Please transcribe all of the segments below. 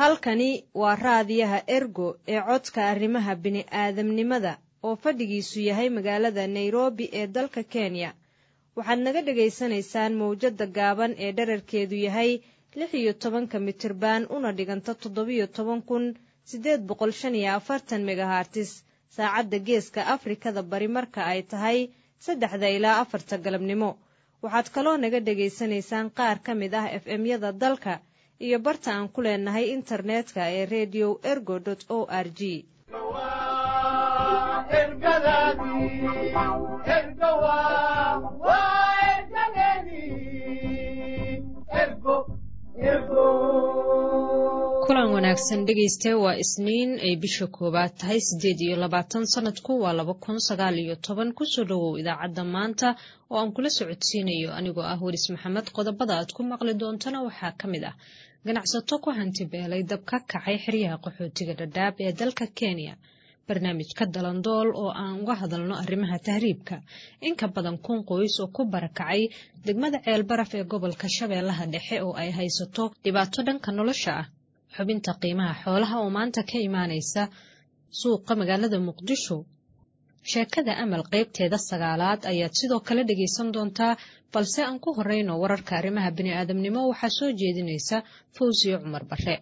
halkani waa raadiyaha ergo ee codka arrimaha bini'aadamnimada oo fadhigiisu yahay magaalada nairobi ee dalka kenya waxaad naga dhagaysanaysaan mawjadda gaaban ee dherarkeedu yahay lix iyo tobanka mitirban una dhiganta toddobiyo toban kun siddeed boqol shan iyo afartan megahartis saacadda geeska afrikada bari marka ay tahay saddexda ilaa afarta galabnimo waxaad kaloo naga dhegaysanaysaan qaar ka mid ah f m-yada dalka iyo barta aan ku leenahay internetka ee redio ergo o r g kulan wanaagsan dhegayste waa isniin ay bisha koowaad tahay siddeed iyo labaatan sanadku waa laba kun sagaal iyo toban kusoo dhowow idaacadda maanta oo aan kula socodsiinayo anigoo ah weris maxamed qodobada aad ku maqli doontana waxaa ka mid ah ganacsato ku hanti beelay dab ka kacay xeryaha qaxootiga dhadhaab ee dalka kenya barnaamijka dalandool oo aan uga hadalno arrimaha tahriibka inka badan kun qoys oo ku barakacay degmada ceelbaraf ee gobolka shabeellaha dhexe oo ay haysato dhibaato dhanka nolosha ah xubinta qiimaha xoolaha oo maanta ka imaanaysa suuqa magaalada muqdisho sheekada amal qaybteeda sagaalaad ayaad sidoo kale dhegaysan doontaa balse aan ku horeyno wararka arrimaha bini'aadamnimo waxaa soo jeedinaysa fawsiyo cumar bare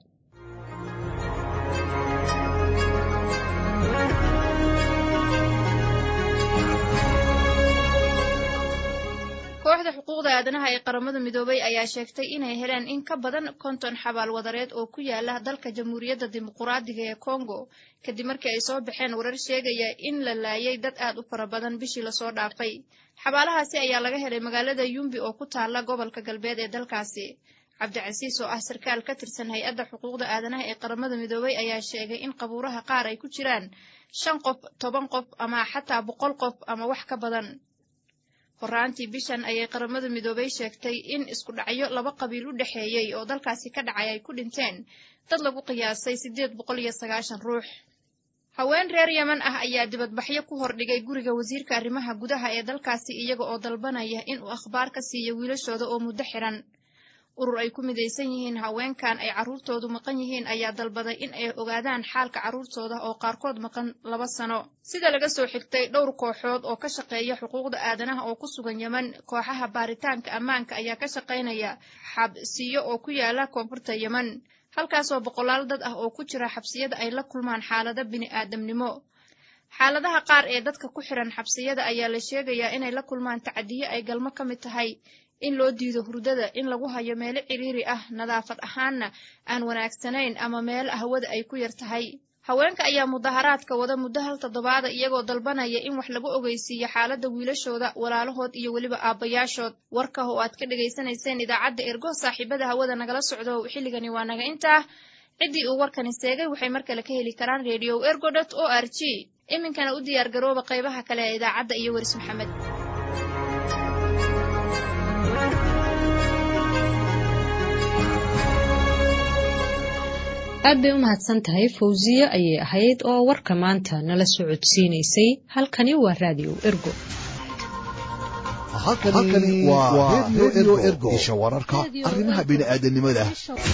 kooxda xuquuqda aadanaha ee qaramada midoobay ayaa sheegtay inay heleen in ka badan konton xabaal wadareed oo ku yaala dalka jamhuuriyadda dimuquraadiga ee kongo kadib markii ay soo baxeen warar sheegaya in la laayay dad aad u fara badan bishii lasoo dhaafay xabaalahaasi ayaa laga helay magaalada yumbi oo ku taala gobolka galbeed ee dalkaasi cabdicasiis oo ah sarkaal ka tirsan hay-adda xuquuqda aadanaha ee qaramada midoobay ayaa sheegay in qabuuraha qaar ay ku jiraan shan qof toban qof ama xataa boqol qof ama wax ka badan horaantii bishan ayay qaramada midoobay sheegtay in isku dhacyo laba qabiil u dhexeeyey oo dalkaasi ka dhacay ay ku dhinteen dad lagu qiyaasay siddeed boqol iyo sagaashan ruux haween reer yeman ah ayaa dibadbaxyo ku hordhigay guriga wasiirka arrimaha gudaha ee dalkaasi iyaga oo dalbanaya in uu akhbaar ka siiyo wiilashooda oo muddo xiran urur ay ku midaysan yihiin haweenkan ay carruurtoodu maqan yihiin ayaa dalbaday in ay ogaadaan xaalka carruurtooda oo qaarkood maqan laba sano sida laga soo xigtay dhowr kooxood oo ka shaqeeya xuquuqda aadanaha oo ku sugan yeman kooxaha baaritaanka ammaanka ayaa ka shaqaynaya xabsiyo oo ku yaala koonfurta yeman halkaasoo boqolaal dad ah oo ku jira xabsiyada ay la kulmaan xaalado bini'aadamnimo xaaladaha qaar ee dadka ku xiran xabsiyada ayaa la sheegayaa inay la kulmaan tacdiyo ay galmo ka mid tahay in loo diido hurdada in lagu hayo meelo ciriiri ah nadaafad ahaanna aan wanaagsanayn ama meelo hawada ay ku yar tahay haweenka ayaa mudaharaadka wada muddo hal toddobaada iyagoo dalbanaya in wax lagu ogeysiiyo xaaladda wiilashooda walaalahood iyo weliba aabbayaashood warka oo aad ka dhegaysanayseen idaacadda ergo saaxiibada hawada nagala socdo xilligani waa naga intaa ciddii uu warkani seegay waxay mar kale ka heli karaan radio ergo dot o r g iminkana u diyaar garooba qaybaha kale ee idaacadda iyo weris maxamed aad bay u mahadsan tahay fawsiye ayay ahayd oo warka maanta nala socodsiinaysay halkani waa raadiyo ergo halkani waa redio ergo isha wararka arrimaha bini'aadanimada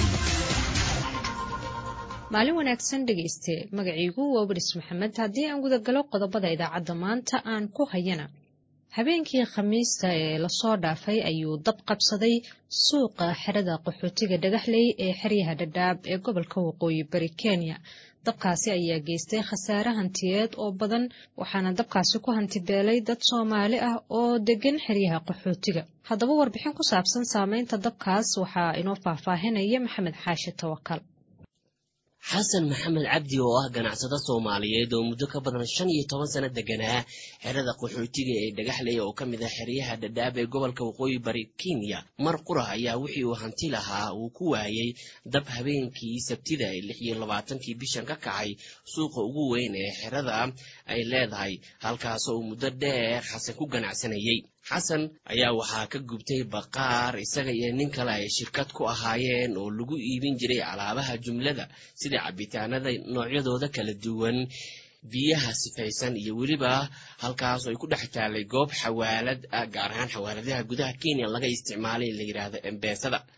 maalin wanaagsan dhegayste magaciigu waa weris maxamed haddii aan gudagalo qodobada idaacadda maanta aan ku hayana habeenkii khamiista ee lasoo dhaafay ayuu dab qabsaday suuqa xerada qaxootiga dhagaxley ee xeryaha dhadhaab ee gobolka waqooyi bari kenya dabkaasi ayaa geystay khasaare hantiyeed oo badan waxaana dabkaasi ku hantibeelay dad soomaali ah oo degan xeryaha qaxootiga haddaba warbixin ku saabsan saameynta dabkaas waxaa inoo faahfaahinaya maxamed xaashi tawakal xasan maxamed cabdi oo ah ganacsado soomaaliyeed oo muddo ka badan shan iyo toban sano deganaa xerada qaxootiga ee dhagaxley oo ka mid ah xeryaha dhadhaab ee gobolka waqooyi bari kenya mar qura ayaa wixii uu hanti lahaa uu ku waayey dab habeenkii sabtida ee lix iyo labaatankii bishan ka kacay suuqa ugu weyn ee xerada ay leedahay halkaasoo uu muddo dheer xasan ku ganacsanayey xasan ayaa waxaa ka gubtay baqaar isaga iyo nin kale ay shirkad ku ahaayeen oo lagu iibin jiray alaabaha jumlada sida cabitaanada noocyadooda kala duwan biyaha sifaysan iyo weliba halkaasoo ay ku dhex taallay goob xawaalad ah gaar ahaan xawaaladaha gudaha kenya laga isticmaalay la yidhaahdo embeesada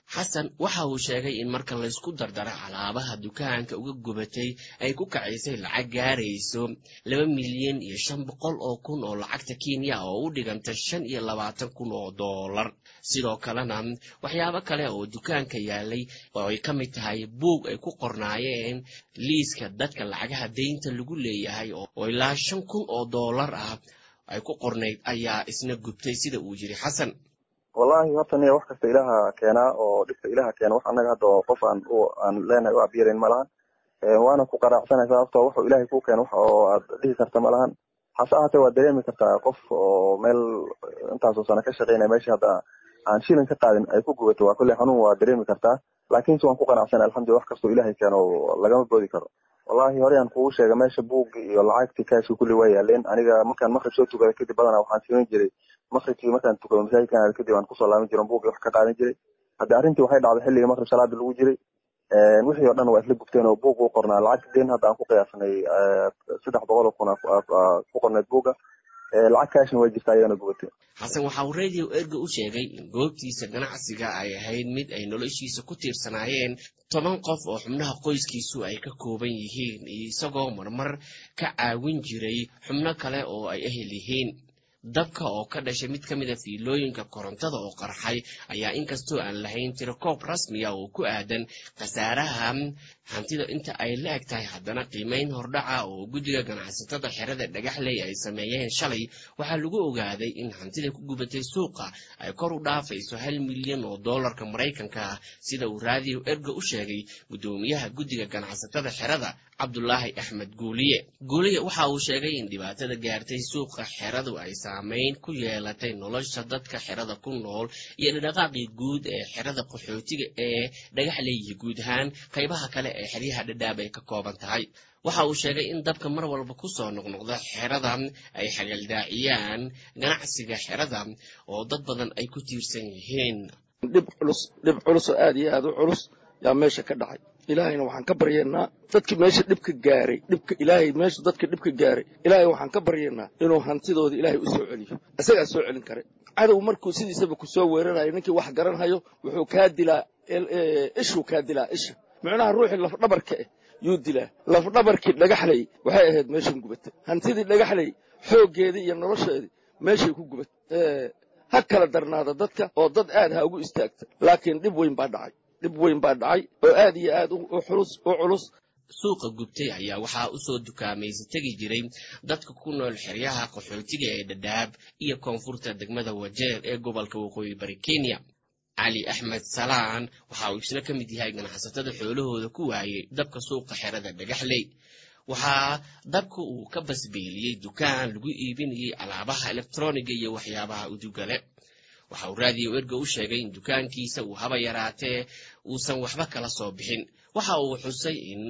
xasan waxa uu sheegay in marka laysku dardaro alaabaha dukaanka uga gubatay ay ku kacaysay lacag gaarayso laba milyan iyo shan boqol oo kun oo lacagta kenya oo u dhiganta shan iyo labaatan kun oo doolar sidoo kalena waxyaabo kale oo dukaanka yaalay oo ay ka mid tahay buug ay ku qornaayeen liiska dadka lacagaha deynta lagu leeyahay oo ilaa shan kun oo doolar ah ay ku qornayd ayaa isna gubtay sida uu yiri xasan wallahi horta niya wax kasta ilaha keenaa oo dhibka ilaha keena wax annaga hadda oo qof aan aan leenahay u abyarayn malahan waana ku qanacsanaysaa sababtoo wuxuu ilahay kuu keena wax oo aad dhihi karta malahan hase ahaatee waad dareemi kartaa qof oo meel intaasoo sano ka shaqeynaya meesha hadda aan shilin ka qaadin ay ku gubato waa kolley xanuun waa dareemi kartaa laakiinse waan ku qanacsanay alxamdulillah wax kastoo ilahay keeno lagama boodi karo wallahi hore aan kugu sheega meesha buuggi iyo lacagtii kaashka kulli waa yaaleen aniga markaan makrib soo tukada kadib badanaa waxaan siman jiray makribkii markaan tukado masaajidkan aad kadib aan kusoo laaban jiray buuggi wax ka qaadan jiray hadda arrintii waxay dhacday xilligii makrib salaada lagu jiray wixii oo dhan waa isla gubteen oo buug u qornaa lacag deen hadda aan ku qiyaasnay saddex boqol oo kun ku qornayd buugga lacag kaashna way jirtaa iyadana gubatay xasan waxa uu radio erga u sheegay in goobtiisa ganacsiga ay ahayd mid ay noloshiisa ku tiirsanaayeen toban qof oo xubnaha qoyskiisu ay ka kooban yihiin isagoo marmar ka caawin jiray xubno kale oo ay ehel yihiin dabka oo ka dhashay mid ka mid a fiilooyinka korontada oo qarxay ayaa inkastoo aan lahayn tirakoob rasmiya oo ku aadan khasaaraha hantida inta ay la eg tahay haddana qiimayn hordhaca oo guddiga ganacsatada xerada dhagaxley ay sameeyeen shalay waxaa lagu ogaaday in hantida ku gubatay suuqa ay kor u dhaafayso hal milyan oo doolarka maraykanka ah sida uu raadiyo erga u sheegay guddoomiyaha guddiga ganacsatada xerada cabdulaahi axmed guuliye guuliye waxa uu sheegay in dhibaatada gaartay suuqa xeradu ay saamayn ku yeelatay nolosha dadka xerada ku nool iyo dhadhaqaaqii guud ee xerada qaxootiga ee dhagaxleeyihi guud ahaan qaybaha kale ee xeryaha dhadhaab ay ka kooban tahay waxa uu sheegay in dabka mar walba ku soo noqnoqda xerada ay xagaldaaciyaan ganacsiga xerada oo dad badan ay ku tiirsan yihiin dhib culus dhib culus oo aad iyo aad u culus yaa meesha ka dhacay ilaahayna waxaan ka baryaynaa dadkii meesha dhibka gaaray dhibka ilaahay meesha dadka dhibka gaaray ilaahay waxaan ka baryaynaa inuu hantidooda ilaahay u soo celiyo isagaa soo celin kare cadow markuu sidiisaba ku soo weerarayo ninkii wax garanhayo wuxuu kaa dilaa ishuu kaa dilaa isha micnaha ruuxii lafdhabarka ah yuu dilaa lafdhabarkii dhagaxlay waxay ahayd meeshan gubatay hantidii dhagaxlay xooggeedii iyo nolosheedii meeshay ku gubatay ha kala darnaada dadka oo dad aad ha ugu istaagta laakiin dhib weyn baa dhacay dhib weyn baa dhacay oo aad iyo aad u culus u culus suuqa gubtay ayaa waxaa u soo dukaamaysa tegi jiray dadka ku nool xeryaha qaxootiga ee dhadhaab iyo koonfurta degmada wajeer ee gobolka waqooyi bari kenya cali axmed salaan waxa uu isna ka mid yahay ganacsatada xoolahooda ku waayey dabka suuqa xerada dhagaxley waxaa dabka uu ka basbeeliyey dukaan lagu iibinayay alaabaha elektroniga iyo waxyaabaha udugale waxa uu raadiyo erga u sheegay in dukaankiisa uu haba yaraatee uusan waxba kala soo bixin waxa uu xusay in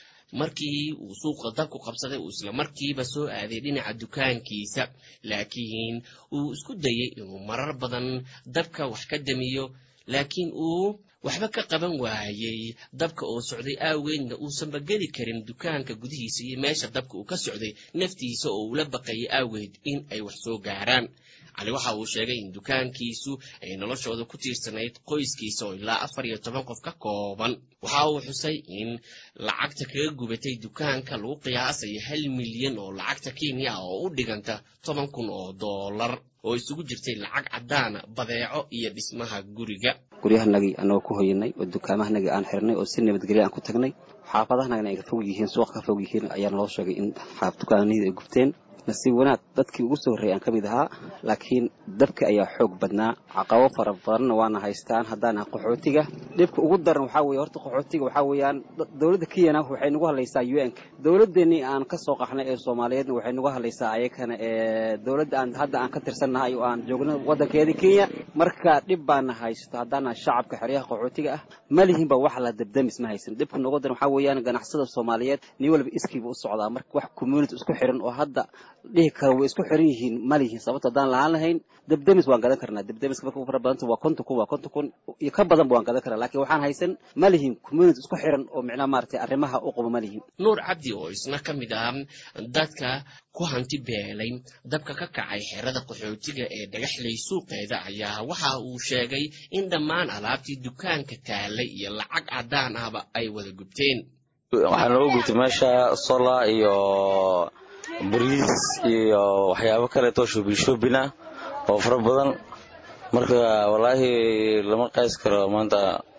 markii uu suuqa dabku qabsaday uu isla markiiba soo aaday dhinaca dukaankiisa laakiin uu isku dayey inuu marar badan dabka wax ka damiyo laakiin uu waxba ka qaban waayey dabka oo socday aageedna uusanba geli karin dukaanka gudihiisa iyo meesha dabka uu ka socday naftiisa oo ula baqayay aageed in ay wax soo gaaraan cali waxa uu sheegay in dukaankiisu ay noloshooda ku tiirsanayd qoyskiisa oo ilaa afar iyo toban qof ka kooban waxa uu xusay in lacagta kaga gubatay dukaanka lagu qiyaasayo hal milyan oo lacagta kenya ah oo u dhiganta toban kun oo doolar oo isugu jirtay lacag caddaana badeeco iyo dhismaha guriga guryahanagii anagoo ku hoyanay oo dukaamahanagii aan xirnay oo si nabadgelya aan ku tagnay xaafadahanagana ay ka fog yihiin suuqa ka fog yihiin ayaa naloo sheegay in dukaanihii ay gubteen nasiib wanaag dadkii ugu soo horreeyay aan ka mid ahaa laakiin dabka ayaa xoog badnaa caqabo fara badanna waana haystaan haddaan qaxootiga dhibka ugu daran waxaa weye horta qaxootiga waxaa weeyaan dowladda kenyana waxay nagu hadlaysaa u n-ka dowladdeenii aan ka soo qaxnay ee soomaaliyeedna waxay nagu hadlaysaa ayakana ee dowladda aan hadda aan ka tirsannahay oo aan joogno waddankeedii kenya marka dhib baana haysto haddaana shacabka xeryaha qaxootiga ah ma lihinba wax la dabdamis ma haysan dhibka noogu daran waxaa weeyaan ganacsada soomaaliyeed nin walba iskiiba u socdaa marka wax community isku xiran oo hadda dhihi karo way isku xiran yihiin ma lihiin sababto haddaan lahaan lahayn debdemis waan gadan karnaa debdemiska marka u fara badanta waa konton kun waa konton kun iyo ka badanba waan gadan karnaa laakiin waxaan haysan ma lihiin community isku xiran oo micnaha maaragtay arrimaha u qabo ma lihiin nuur cabdi oo isna ka mid ah dadka ku hanti beelay dabka ka kacay xerada qaxootiga ee dhagaxley suuqeeda ayaa waxa uu sheegay in dhammaan alaabtii dukaanka taalay iyo lacag caddaan ahba ay wada gubteen waxaa nooga gubtay meesha sola iyo bariis iyo waxyaabo kaleeto shoobin shoobin ah oo fara badan marka wallaahi lama qays karo maanta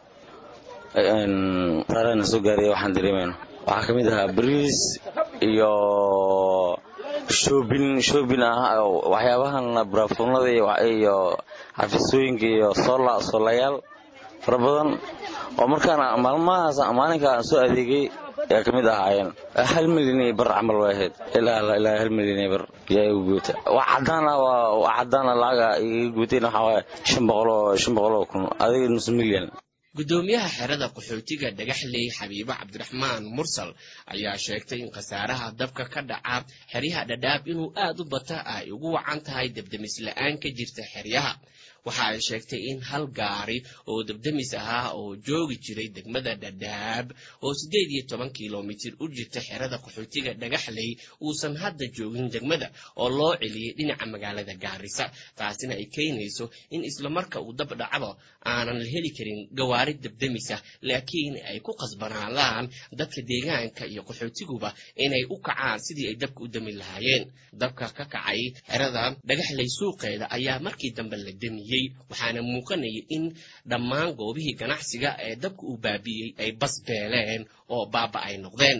saarana soo gaaraya waxaan dareemayno waxaa ka mid ahaa bariis iyo shoobin shoobin ah waxyaabahan baraafuunada iyo xafisooyinka iyo sola solayaal fara badan oo markaan maalmahaas maalinka aan soo adeegay ayaa ka mid ahaayeen hal milyan iyo bar camal way ahayd ilaa ilaa hal milyan iyo bar yaa igu guuta wax cadaan ah waa wax cadaan ah lacaga iga guutayna waxaa waaye shan boqol oo shan boqol oo kun adiga nus milyan guddoomiyaha xerada qaxootiga dhagaxley xabiibo cabdiraxmaan mursal ayaa sheegtay in khasaaraha dabka ka dhaca xeryaha dhadhaab inuu aad u bata ay ugu wacan tahay debdemis la-aan ka jirta xeryaha waxa ay sheegtay in hal gaari oo debdemis ahaa oo joogi jiray degmada dhadhaab oo siddeed iyo toban kilomitir u jirta xerada qaxootiga dhagaxley uusan hadda joogin degmada oo loo celiyey dhinaca magaalada gaarisa taasina ay keenayso in islamarka uu dab dhacdo aanan la heli karin gawaari debdemisa laakiin ay ku qasbanaadaan dadka deegaanka iyo qaxootiguba inay u kacaan sidii ay dabka u dami lahaayeen dabka ka kacay xerada dhagaxley suuqeeda ayaa markii dambe la demiyey waxaana muuqanaya in dhammaan goobihii ganacsiga ee dabka uu baabi'iyey ay bas beeleen oo baaba ay noqdeen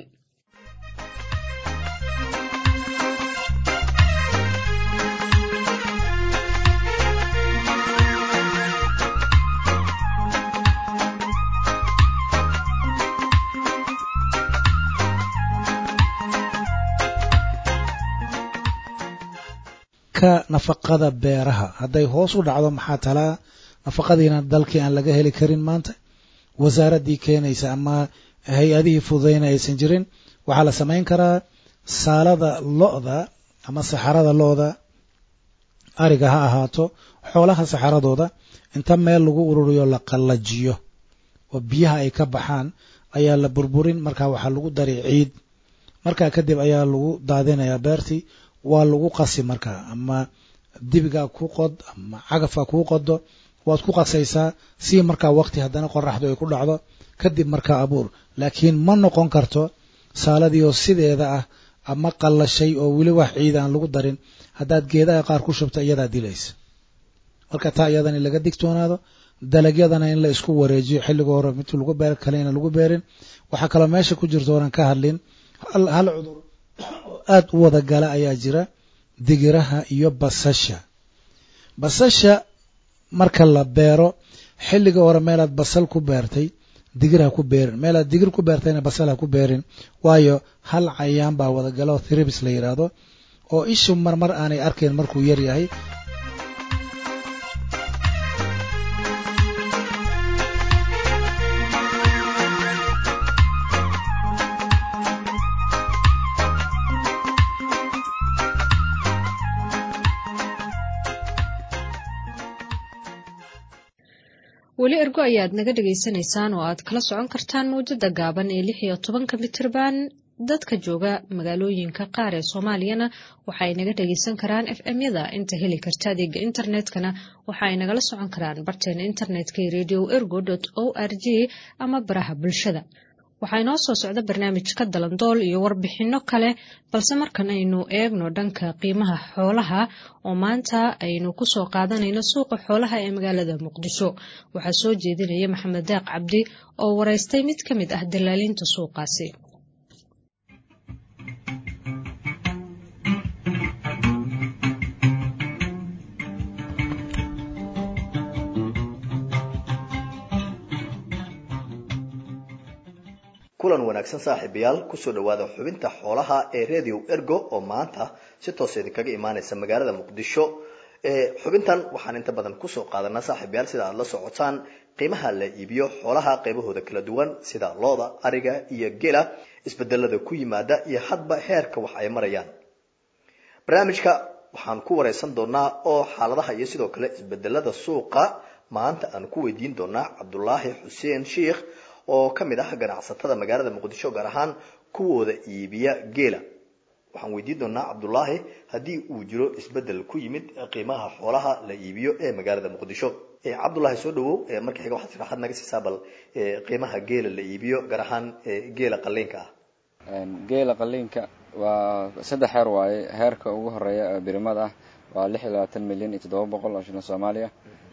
nafaqada beeraha hadday hoos u dhacdo maxaa talaa nafaqadiina dalkii aan laga heli karin maanta wasaaraddii keenaysa ama hay-adihii fududayna aysan jirin waxaa la samayn karaa saalada lo-da ama saxarada lo-da ariga ha ahaato xoolaha saxaradooda inta meel lagu ururiyo la qallajiyo oo biyaha ay ka baxaan ayaa la burburin markaa waxaa lagu dari ciid markaa kadib ayaa lagu daadinayaa beertii waa lagu qasi markaa ama dibigaa ku qod ama cagafka kuu qodo waad ku qasaysaa si markaa waqti haddana qoraxdu ay ku dhacdo kadib markaa abuur laakiin ma noqon karto saaladii oo sideeda ah ama qallashay oo weli wax ciid aan lagu darin haddaad geedaha qaar ku shubto iyadaa dilaysa marka taa iyadana in laga digtoonaado dalagyadana in la isku wareejiyo xilliga hore midkii lagu beer kalena lagu beerin waxaa kaloo meesha ku jirta oonan ka hadlin hal cudur oo aad u wada gala ayaa jira digiraha iyo basasha basasha marka la beero xilliga hore meelaad basal ku beertay digir ha ku beerin meelaad digir ku beertayna basal ha ku beerin waayo hal cayaan baa wada gala oo thribis la yidhaahdo oo ishu marmar aanay arkayn markuu yar yahay weli ergo ayaad naga dhagaysanaysaan oo aad kala socon kartaan mawjada gaaban ee lix iyo tobanka mitirban dadka jooga magaalooyinka qaar ee soomaaliyana waxa ay naga dhagaysan karaan f m yada inta heli karta adeega internetkana waxa ay nagala socon karaan barteena internetka ee radio ergo o r g ama baraha bulshada waxaa inoo soo socda barnaamijka dalandool iyo warbixinno kale balse markan aynu eegno dhanka qiimaha xoolaha oo maanta aynu kusoo qaadanayno suuqa xoolaha ee magaalada muqdisho waxaa soo jeedinaya maxamed daaq cabdi oo waraystay mid ka mid ah dalaalinta suuqaasi kulan wanaagsan saaxiibayaal kusoo dhawaada xubinta xoolaha ee radio ergo oo maanta si toos idinkaga imaaneysa magaalada muqdisho xubintan waxaan inta badan kusoo qaadanaa saaxiibayaal sida aada la socotaan qiimaha la iibiyo xoolaha qaybahooda kala duwan sida looda ariga iyo gela isbedelada ku yimaada iyo hadba heerka wax ay marayaan barnaamijka waxaan ku wareysan doonaa oo xaaladaha iyo sidoo kale isbedelada suuqa maanta aan ku weydiin doonaa cabdulaahi xuseen sheikh oo ka mid ah ganacsatada magaalada muqdisho gaar ahaan kuwooda iibiya geela waxaan weydiin doonaa cabdulaahi haddii uu jiro isbedel ku yimid qiimaha xoolaha la iibiyo ee magaalada muqdisho cabdulaahi soo dhawow marka xiga waxaad sharaxaad naga siisaa bal qiimaha geela la iibiyo gaar ahaan geela qaliinka ah geela qaliinka waa saddex heer waaye heerka ugu horeeya ee birimada ah waa lix iyo labaatan milyan iyo toddoba boqol oo shilin soomaaliya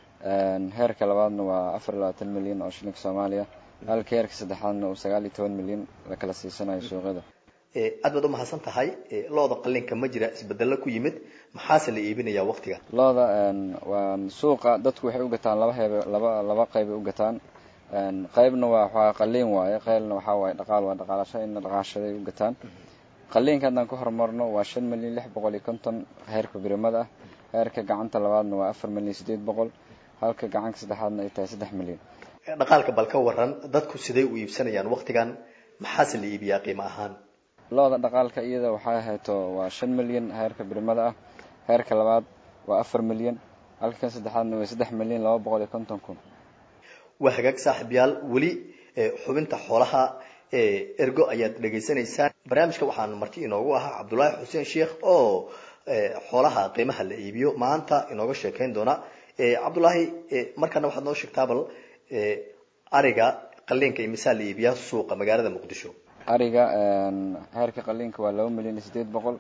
heerka labaadna waa afar iyo labaatan milyan oo shilinka soomaaliya halka heerka saddexaadna uu sagaal iyo toban milyan la kala siisanayo suuqyada aad baad umahadsan tahay looda qalinka ma jira isbedelo ku yimid maxaase la iibinayaa waqtiga looda waa suuqa dadku waxay u gataan laba heeb laba laba qeybay u gataan qaybna waa waxaa qaliin waaye qaybna waxaa waaye dhaqaal waa dhaqaalasho inna dhaqaashaday u gataan qaliinka haddaan ku horumarno waa shan milyan lix boqol iyo konton heerka birimada ah heerka gacanta labaadna waa afar milyan sideed boqol halka gacanka saddexaadna ay tahay saddex milyan dhaqaalka bal ka waran dadku siday u iibsanayaan waqtigan maxaase la iibiyaa qiimo ahaan looda dhaqaalka iyada waxay hayto waa shan milyan heerka birimada ah heerka labaad waa afar milyan halka saddexaadna waa saddex milyan laba boqol iyo konton kun waa hagaag saaxiibyaal weli xubinta xoolaha ergo ayaad dhegaysanaysaan barnaamijka waxaan marti inoogu ahaa cabdulaahi xuseen sheikh oo xoolaha qiimaha la iibiyo maanta inooga sheekayn doona cabdulaahi markana waxaad noo sheegtaa bal ariga qaliinka imisaa la iibiyaa suuqa magaalada muqdisho ariga heerka qaliinka waa laba milyan iyo sideed boqol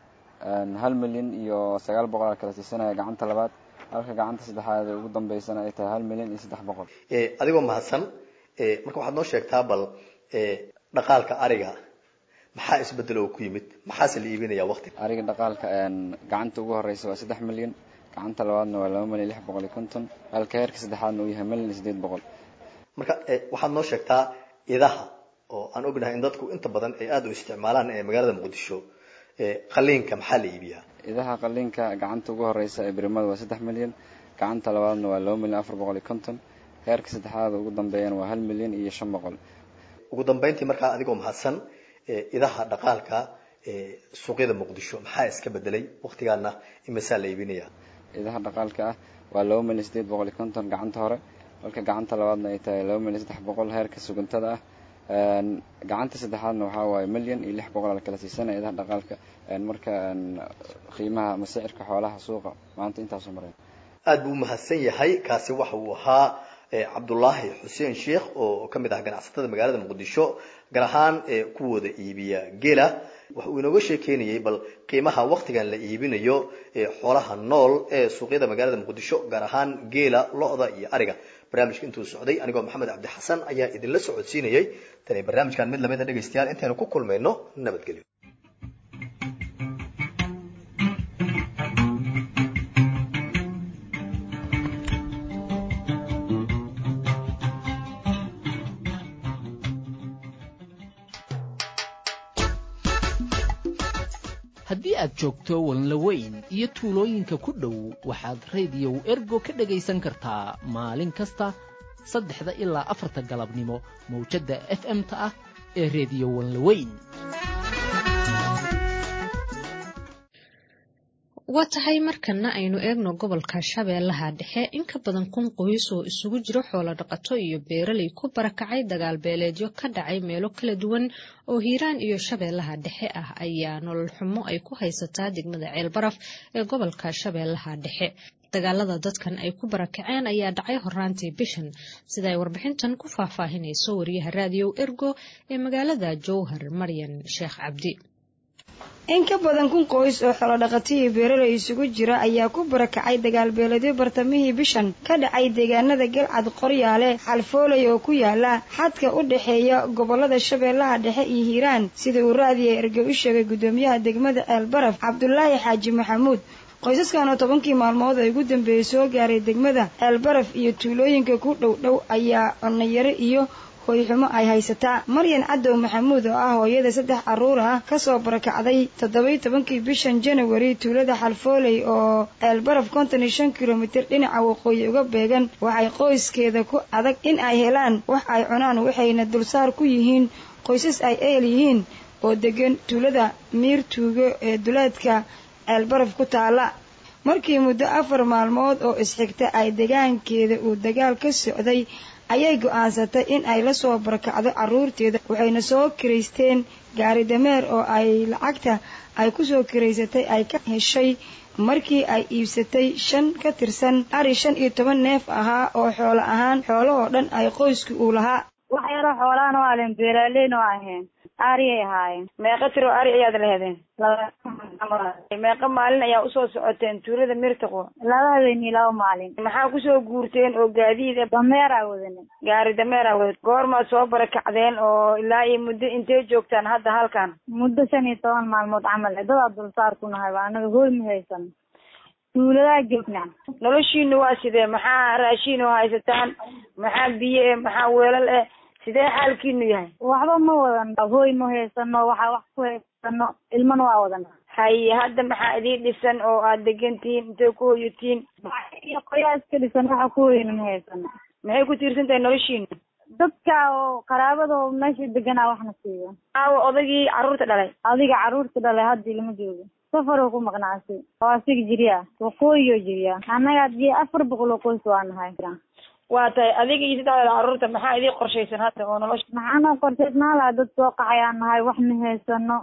hal milyan iyo sagaal boqol aa kala siisanaya gacanta labaad halka gacanta saddexaad ugu dambeysana ay tahay hal milyan iyo saddex boqol adigoo mahadsan marka waxaad noo sheegtaa bal dhaqaalka ariga maxaa isbedel oo ku yimid maxaase la iibinaya waqti ariga dhaqaalka gacanta ugu horeysa waa saddex milyan gacanta labaadna waa laba milyan lix boqol iyo konton halka heerka saddexaadna uu yahay milyan iyo sideed boqol marka waxaad noo sheegtaa idaha oo aan ognahay in dadku inta badan ay aada u isticmaalaan ee magaalada muqdisho qaliinka maxaa la iibiyaa idaha qaliinka gacanta ugu horeysa ee birimada waa saddex milyan gacanta labaadna waa laba milyan afar boqol iyo konton heerka saddexaad ugu dambeeyana waa hal milyan iyo shan boqol ugu dambeyntii markaa adigoo mahadsan idaha dhaqaalka suuqyada muqdisho maxaa iska bedelay waqtigaana imisaa la iibinaya idaha dhaqaalka ah waa laba milyan sideed boqol iyo konton gacanta hore halka gacanta labaadna ay tahay laba milyan saddex boqol heerka suguntada ah gacanta saddexaadna waxaa waaye milyan iyo lix boqol ala kala siisanaya idaha dhaqaalka marka qiimaha masicirka xoolaha suuqa maanta intaasoo mareen aada buu umahadsan yahay kaasi waxa uu ahaa cabdulaahi xuseen sheikh oo ka mid ah ganacsatada magaalada muqdisho gaar ahaan kuwooda iibiya geela waxa uu inooga sheekeynayay bal qiimaha waqtigan la iibinayo xoolaha nool ee suuqyada magaalada muqdisho gaar ahaan geela lo-da iyo ariga barnaamijka intuu socday anigoo maxamed cabdi xasan ayaa idinla socodsiinayay tani barnaamijkan mid lamida dhegaystayaal intaynu ku kulmayno nabadgelyo haddii aad joogto walnlaweyn iyo tuulooyinka ku dhow waxaad rediyow ergo ka dhegaysan kartaa maalin kasta saddexda ilaa afarta galabnimo mawjadda f m-ta ah ee rediyo walnlaweyn waa tahay markana aynu eegno gobolka shabeellaha dhexe in ka badan kun qoys oo isugu jiro xoolo dhaqato iyo beeraley ku barakacay dagaal beeleedyo ka dhacay meelo kala duwan oo hiiraan iyo shabeellaha dhexe ah ayaa nolol xumo ay ku haysataa degmada ceelbaraf ee gobolka shabeellaha dhexe dagaalada dadkan ay ku barakaceen ayaa dhacay horaantii bishan sida ay warbixintan ku faahfaahinayso wariyaha raadiyow ergo ee magaalada jowhar maryan sheekh cabdi in ka badan kun qoys oo xoolodhaqatihii beeraley isugu jira ayaa ku barakacay dagaalbeeledyo bartamihii bishan ka dhacay deegaanada galcad qoryaale xalfooley oo ku yaala xadka u dhexeeya gobolada shabeellaha dhexe iyo hiiraan sida uu raadiya erge u sheegay guddoomiyaha degmada ceelbaraf cabdulaahi xaaji maxamuud qoysaskan oo tobankii maalmood ay ugu dambeeyey soo gaaray degmada ceelbaraf iyo tuulooyinka ku dhow dhow ayaa cunayaro iyo hooyxumo ay haysataa maryan cadow maxamuud oo ah hooyada saddex carruur ah kasoo barakacday toddobai tobankii bishan janawari tuulada xalfooley oo ceelbaraf konton iyo shan kilomitir dhinaca waqooyi uga beegan waxay qoyskeeda ku adag in ay helaan wax ay cunaan waxayna dulsaar ku yihiin qoysas ay eel yihiin oo degan tuulada miir tuugo ee duleedka ceelbaraf ku taala markii muddo afar maalmood oo isxigta ay degaankeeda uu dagaal ka socday ayay go'aansatay in ay la soo barakacdo carruurteeda waxayna soo kiraysteen gaari dameer oo ay lacagta ay ku soo kiraysatay ay ka heshay markii ay iibsatay shan ka tirsan ari shan iyo toban neef ahaa oo xoolo ahaan xoolahoo dhan ay qoysku uu lahaa wax yaroo xoolaana waa leen beeraaleyna waa ahayn ariyay ahaayeen meeqa tiro ari ayaad lehdeen meeqa maalin ayaa usoo socoteen tuulada mirtaqo laba habeenii laba maalin maxaa kusoo guurteen oo gaadiid dameeraa wadane gaari dameeraa wada goormaad soo barakacdeen oo ilaa iyo muddo intee joogtaan hadda halkan muddo shan iyo toban maalmood camal dadaa dulsaar ku nahay ba anaga hooy ma haysan tuuladaa joognaa noloshiinu waa sidee maxaa raashiin oo haysataan maxaa biyo eh maxaa weelal eh sidee xaalkiinu yahay waxba ma wadano hooy ma haysano waxaa wax ku haysano ilmana waa wadana haye hadda maxaa idiin dhisan oo aad degantihiin intay ku hoyatiin iyo qoyaa iska dhisan waxa ku hoyana ma haysano maxay ku tiirsan tahay noloshiinu dadka oo qaraabada meesha deganaa waxna siiyo aawo odagii carruurta dhalay adiga carruurta dhalay hadda ilama joogo safaroo ku maqnaasi oo asiga jiriya waqooyiyoo jiriya annaga hadii afar boqol oo qoys waa nahay waa tahay adiga iyo saddexdeeda carruurta maxaa idii qorshaysan hadda oo nolosha maxaanoo qorshaysnaa laha dad soo qaxayaan nahay wax ma haysano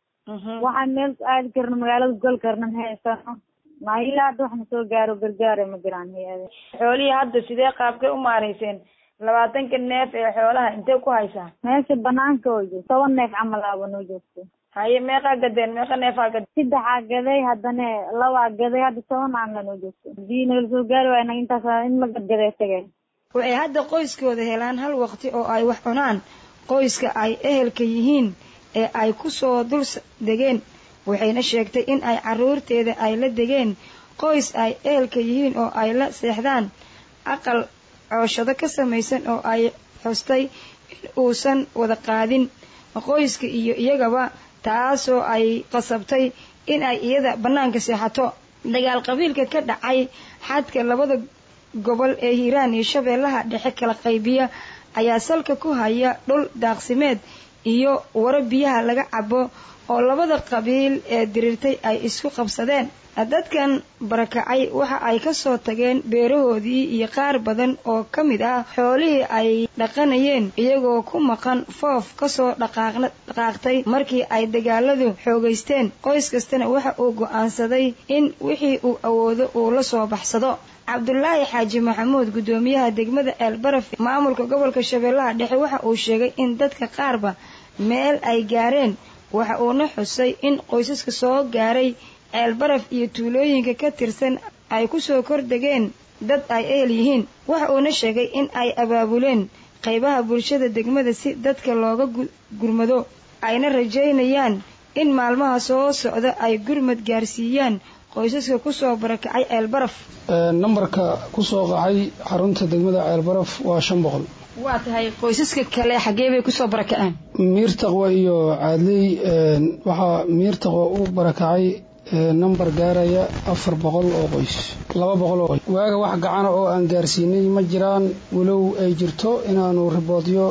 waxaan meel aadi karno magaalada gol karna ma haysano ma ilaa hadda waxna soo gaaro gargaara ma jiraan hay-ade xoolihii hadda sidee qaabkay u maarayseen labaatanka neef ee xoolaha intee ku haysaa meesha banaanka oo joogto toban neef camal aaba noo joogto haye meeqaa gadeen meeqa neefaa gad saddexaa gaday haddana labaa gaday hadda toban aanla noo joogto hadii nagala soo gaari waaya naga intaas in la gadgaday tageen waxay hadda qoyskooda helaan hal waqti oo ay wax cunaan qoyska ay ehelka yihiin ee ay ku soo dul degeen waxayna sheegtay in ay carruurteeda ay la degeen qoys ay ehelka yihiin oo ay la seexdaan aqal cooshado ka samaysan oo ay xustay in uusan wada qaadin qoyska iyo iyagaba taasoo ay qasabtay in ay iyada bannaanka seexato dagaal qabiilka ka dhacay xadka labada gobol ee hiiraan iyo shabeellaha dhexe kala qaybiya ayaa salka ku haya dhul daaqsimeed iyo waro biyaha laga cabo oo labada qabiil ee diriirtay ay isku qabsadeen dadkan barakacay waxa ay ka soo tageen beerahoodii iyo qaar badan oo ka mid ah xoolihii ay dhaqanayeen iyagoo ku maqan foof kasoo dhaqaaqtay markii ay dagaaladu xoogaysteen qoys kastana waxa uu go'aansaday in wixii uu awoodo uu la soo baxsado cabdulaahi xaaji maxamuud guddoomiyaha degmada ceelbaraf maamulka gobolka shabeellaha dhexe waxa uu sheegay in dadka qaarba meel ay gaareen waxa uuna xusay in qoysaska soo gaaray ceelbaraf iyo tuulooyinka ka tirsan ay ku soo kordegeen dad ay ehel yihiin waxa uuna sheegay in ay abaabuleen qaybaha bulshada degmada si dadka looga gurmado ayna rajaynayaan in maalmaha soo socda ay gurmad gaarsiiyaan qoysaska kusoo barakacay ceelbaraf nambarka kusoo qacay xarunta degmada ceelbaraf waa shan boqol waa tahay qoysaska kale xaggee bay kusoo barakaceen miirtaqwa iyo caadley waxaa miirtaqwa u barakacay nambar gaaraya afar boqol oo qoys laba boqol oo qoys waaga wax gacana oo aan gaarsiinay ma jiraan walow ay jirto inaanu riboodyo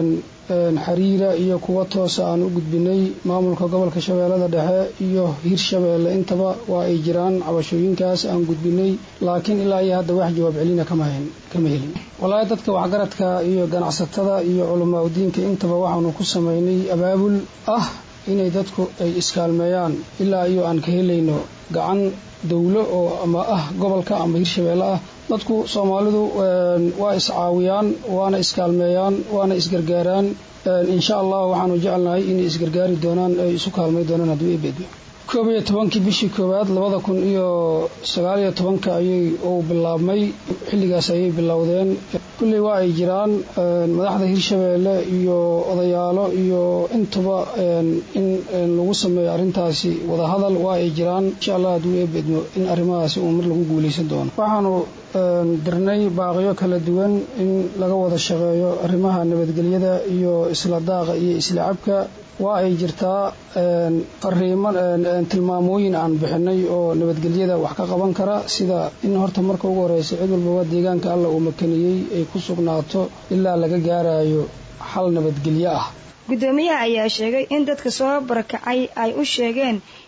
xiriira iyo kuwa toosa aan u gudbinay maamulka gobolka shabeellada dhexe iyo hirshabeelle intaba waa ay jiraan cabashooyinkaas aan gudbinay laakiin ilaa iyo hadda wax jawaab celina kama helin wallaahi dadka waxgaradka iyo ganacsatada iyo culamaa udiinka intaba waxaanu ku samaynay abaabul ah inay dadku ay iskaalmeeyaan ilaa iyo aan ka helayno gacan dawlo oo ama ah gobolka ama hirshabeelle ah dadku soomaalidu waa iscaawiyaan waana iskaalmeeyaan waana isgargaaraan insha allah waxaanu jecelnahay inay isgargaari doonaan ay isu kaalmay doonaan hadduu ebeedmo koob iyo tobankii bishii koowaad labada kun iyo sagaal iyo tobanka ayay uu bilaabmay xilligaas ayay bilowdeen kulley waa ay jiraan madaxda hirshabeelle iyo odayaalo iyo intaba in lagu sameeyo arrintaasi wadahadal waa ay jiraan insha allah hadduu eebedmo in arrimahaasi uu mar lagu guulaysan doono waxaanu dirnay baaqiyo kala duwan in laga wada shaqeeyo arrimaha nabadgelyada iyo isla daaqa iyo isla cabka waa ay jirtaa fariimo tilmaamooyin aan bixinay oo nabadgelyada wax ka qaban kara sida in horta marka ugu horeysa cid walbaba deegaanka alla uu makaniyey ay ku sugnaato ilaa laga gaarayo xal nabadgelyo ah guddoomiyaha ayaa sheegay in dadka soo barakacay ay u sheegeen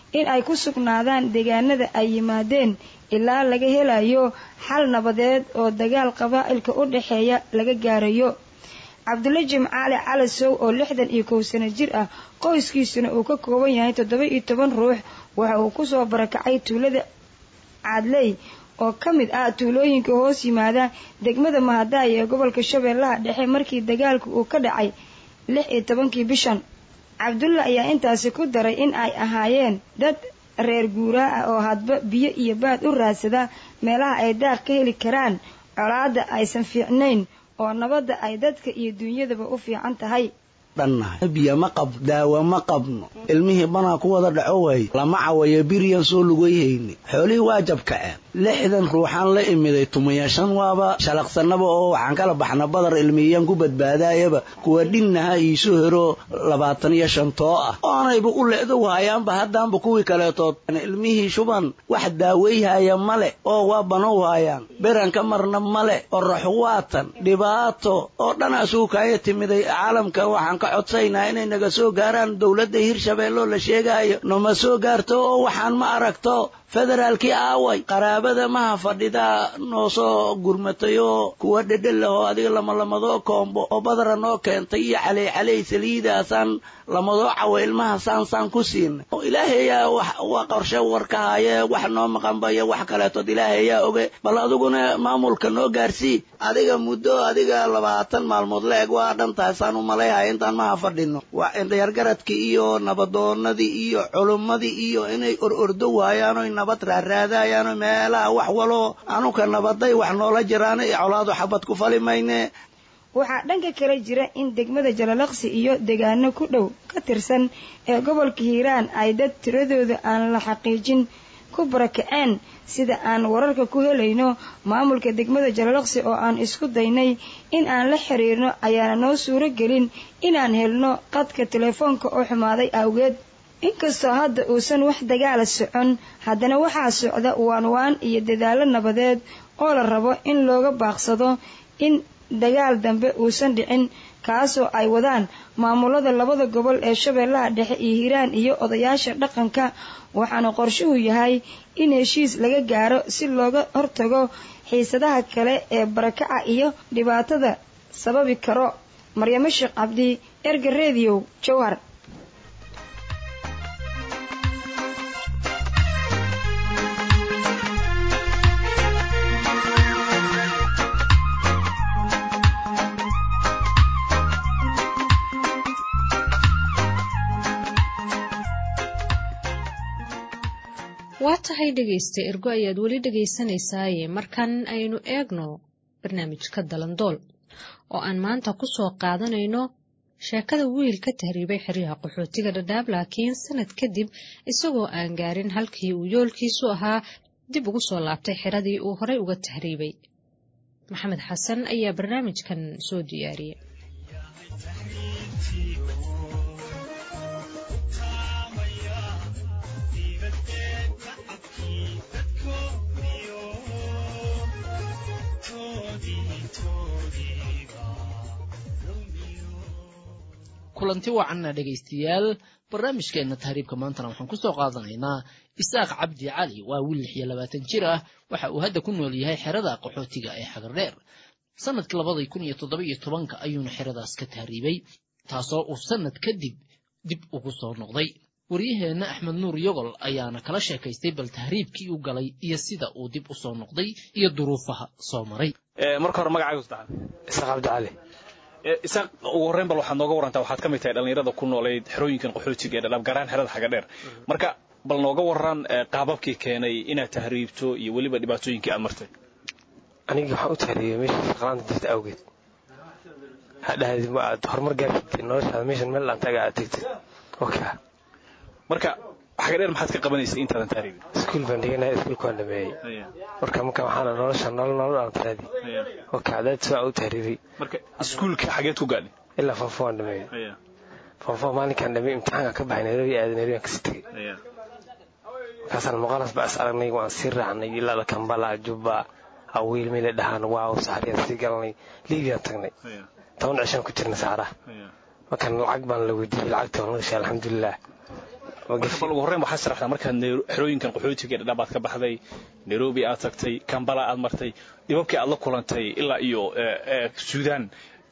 in ay ku sugnaadaan deegaanada ay yimaadeen ilaa laga helayo xal nabadeed oo dagaal qabaa'ilka u dhexeeya laga gaarayo cabdulle jimcaale calasow oo lixdan iyo kow sano jir ah qoyskiisuna uu ka kooban yahay toddoba iyo toban ruux waxa uu kusoo barakacay tuulada caadley oo ka mid ah tuulooyinka hoos yimaada degmada mahadaay ee gobolka shabeellaha dhexe markii dagaalku uu ka dhacay lix iyo tobankii bishan cabdulla ayaa intaasi ku daray in ay ahaayeen dad reer guuraa ah oo hadba biyo iyo baad u raadsada meelaha ay daaq ka heli karaan colaadda aysan fiicnayn oo nabadda ay dadka iyo duunyadaba u fiican tahay dhannahay biyo ma qab daawo ma qabno ilmihii banaa ku wada dhaco waaye lama cawayo biryan soo lugayhayni xoolihii waa jabkaceen lixdan ruuxaan la imiday tumaya shan waaba shalaqsanaba oo waxaan kala baxna badar ilmiyaan ku badbaadaayaba kuwa dhinnaha iisu hero labaatan iyo shantoo ah oonayba u le'do waayaanba haddaanba kuwii kaleetood ilmihii shuban wax daawayhaya male oo waa banow haayaan beranka marna male oo raxuwaatan dhibaato oo dhan asugu kaaya timiday caalamka waxaan ka codsaynaa inay naga soo gaaraan dowladda hirshabeelloo la sheegaayo nama soo gaarto oo waxaan ma aragto federaalkii aaway qaraabada maha fadhidaa noo soo gurmatay oo kuwa dhedhel ah oo adiga lamalamadoo koombo oo badara noo keentay iyo caley caley saliidaasaan lamadoo cawa ilmaha saansaan ku siinay ilaahayaa waa qorshe warka haaye wax noo maqanbayo wax kaleetood ilaahayaa oge bal adiguna maamulka noo gaarsii adiga muddo adiga labaatan maalmood la eg waa dhan tahay saan u malayhaya intaan maha fadhino waa indhayargaradkii iyo nabadoonadii iyo culummadii iyo inay or ordo waayaanoy nabad raaraadayaano meelaha wax waloo anuka nabaday wax noola jiraan iyo colaadu xabad ku fali mayne waxaa dhanka kale jira in degmada jalalaqsi iyo deegaano ku dhow ka tirsan ee gobolka hiiraan ay dad tiradooda aan la xaqiijin ku barakaceen sida aan wararka ku helayno maamulka degmada jalalaqsi oo aan isku daynay in aan la xiriirno ayaana noo suuro gelin inaan helno qadka telefoonka oo xumaaday awgeed inkastoo hadda uusan wax dagaala socon haddana waxaa socda waanwaan iyo dadaallo nabadeed oo la rabo in looga baaqsado in dagaal dambe uusan dhicin kaasoo ay wadaan maamulada labada gobol ee shabeellaha dhexe iyo hiiraan iyo odayaasha dhaqanka waxaana qorshuhu yahay in heshiis laga gaaro si looga hortago xiisadaha kale ee barakaca iyo dhibaatada sababi karo maryamo sheekh cabdi erga rediyow jowhar waa tahay dhegaysta ergo ayaad weli dhegaysanaysaayee markan aynu eegno barnaamijka dalandool oo aan maanta ku soo qaadanayno sheekada wiil ka tahriibay xeryaha qaxootiga dhadhaab laakiin sanad kadib isagoo aan gaarin halkii uu yoolkiisu ahaa dib ugu soo laabtay xeradii uu horay uga tahriibay maxamed xasan ayaa barnaamijkan soo diyaariyey kulanti wacanna dhegaystayaal barnaamijkeenna tahriibka maantana waxaan ku soo qaadanaynaa isaaq cabdi cali waa wiil lix iyo labaatan jir ah waxa uu hadda ku nool yahay xerada qaxootiga ee xagardheer sanadkii labadii kun iyo toddoba iyo tobanka ayuuna xeradaas ka tahriibay taasoo uu sanad kadib dib ugu soo noqday waryaheenna axmed nuur yogol ayaana kala sheekaystay bal tahriibkii u galay iyo sida uu dib u soo noqday iyo duruufaha soo maray marka hore magacaagu saddexaad isaaq cabdi cali isaaq ugu horreyn bal waxaad nooga warantaa waxaad ka mid tahay dhallinyarada ku noolayd xerooyinkan qaxootiga ee dhadhaab garaan xerada xaga dheer marka bal nooga waran qaababkii keenay inaad tahriibto iyo weliba dhibaatooyinkii aad martay anigii waxaan u tahriibay meesha shaqlaanta jirta awgeed hadhahdi ma aad horumar gaartid noloshaada meeshan meel dhaantaaga aad tegtid oka marka xaga dheer maxaad ka qabanaysay intaadan tahriibin iskuul baan dhiganaya iskuulka waan dhameeyey marka marka waxaana nolosha nolol nolol aan taraadi oka cadaad soo u tahriibay marka iskuulka xageed ku gaadhay ilaa foofo waan dhameeyey foofo maalinkaan dhameeyey imtixaanka ka baxay nairobi aaday nairobi aan kasii tegey markaasaan muqaalas baa is aragnay waan sii raacnay ilaa kambala jubba awiil meela dhahaan waaw saxariyaan sii galanay liibiyaan tagnay toban cishaan ku jirnay saxaraha markaan lacag baan la weydiiyey lacagta waan la gashay alxamdulilah bal ugu horreyn waxaad sharaxdaa markaad xerooyinkan qaxootiga ee dhadhaab aad ka baxday nairobi aad tagtay kambala aad martay dhibabkii aad la kulantay ilaa iyo suudaan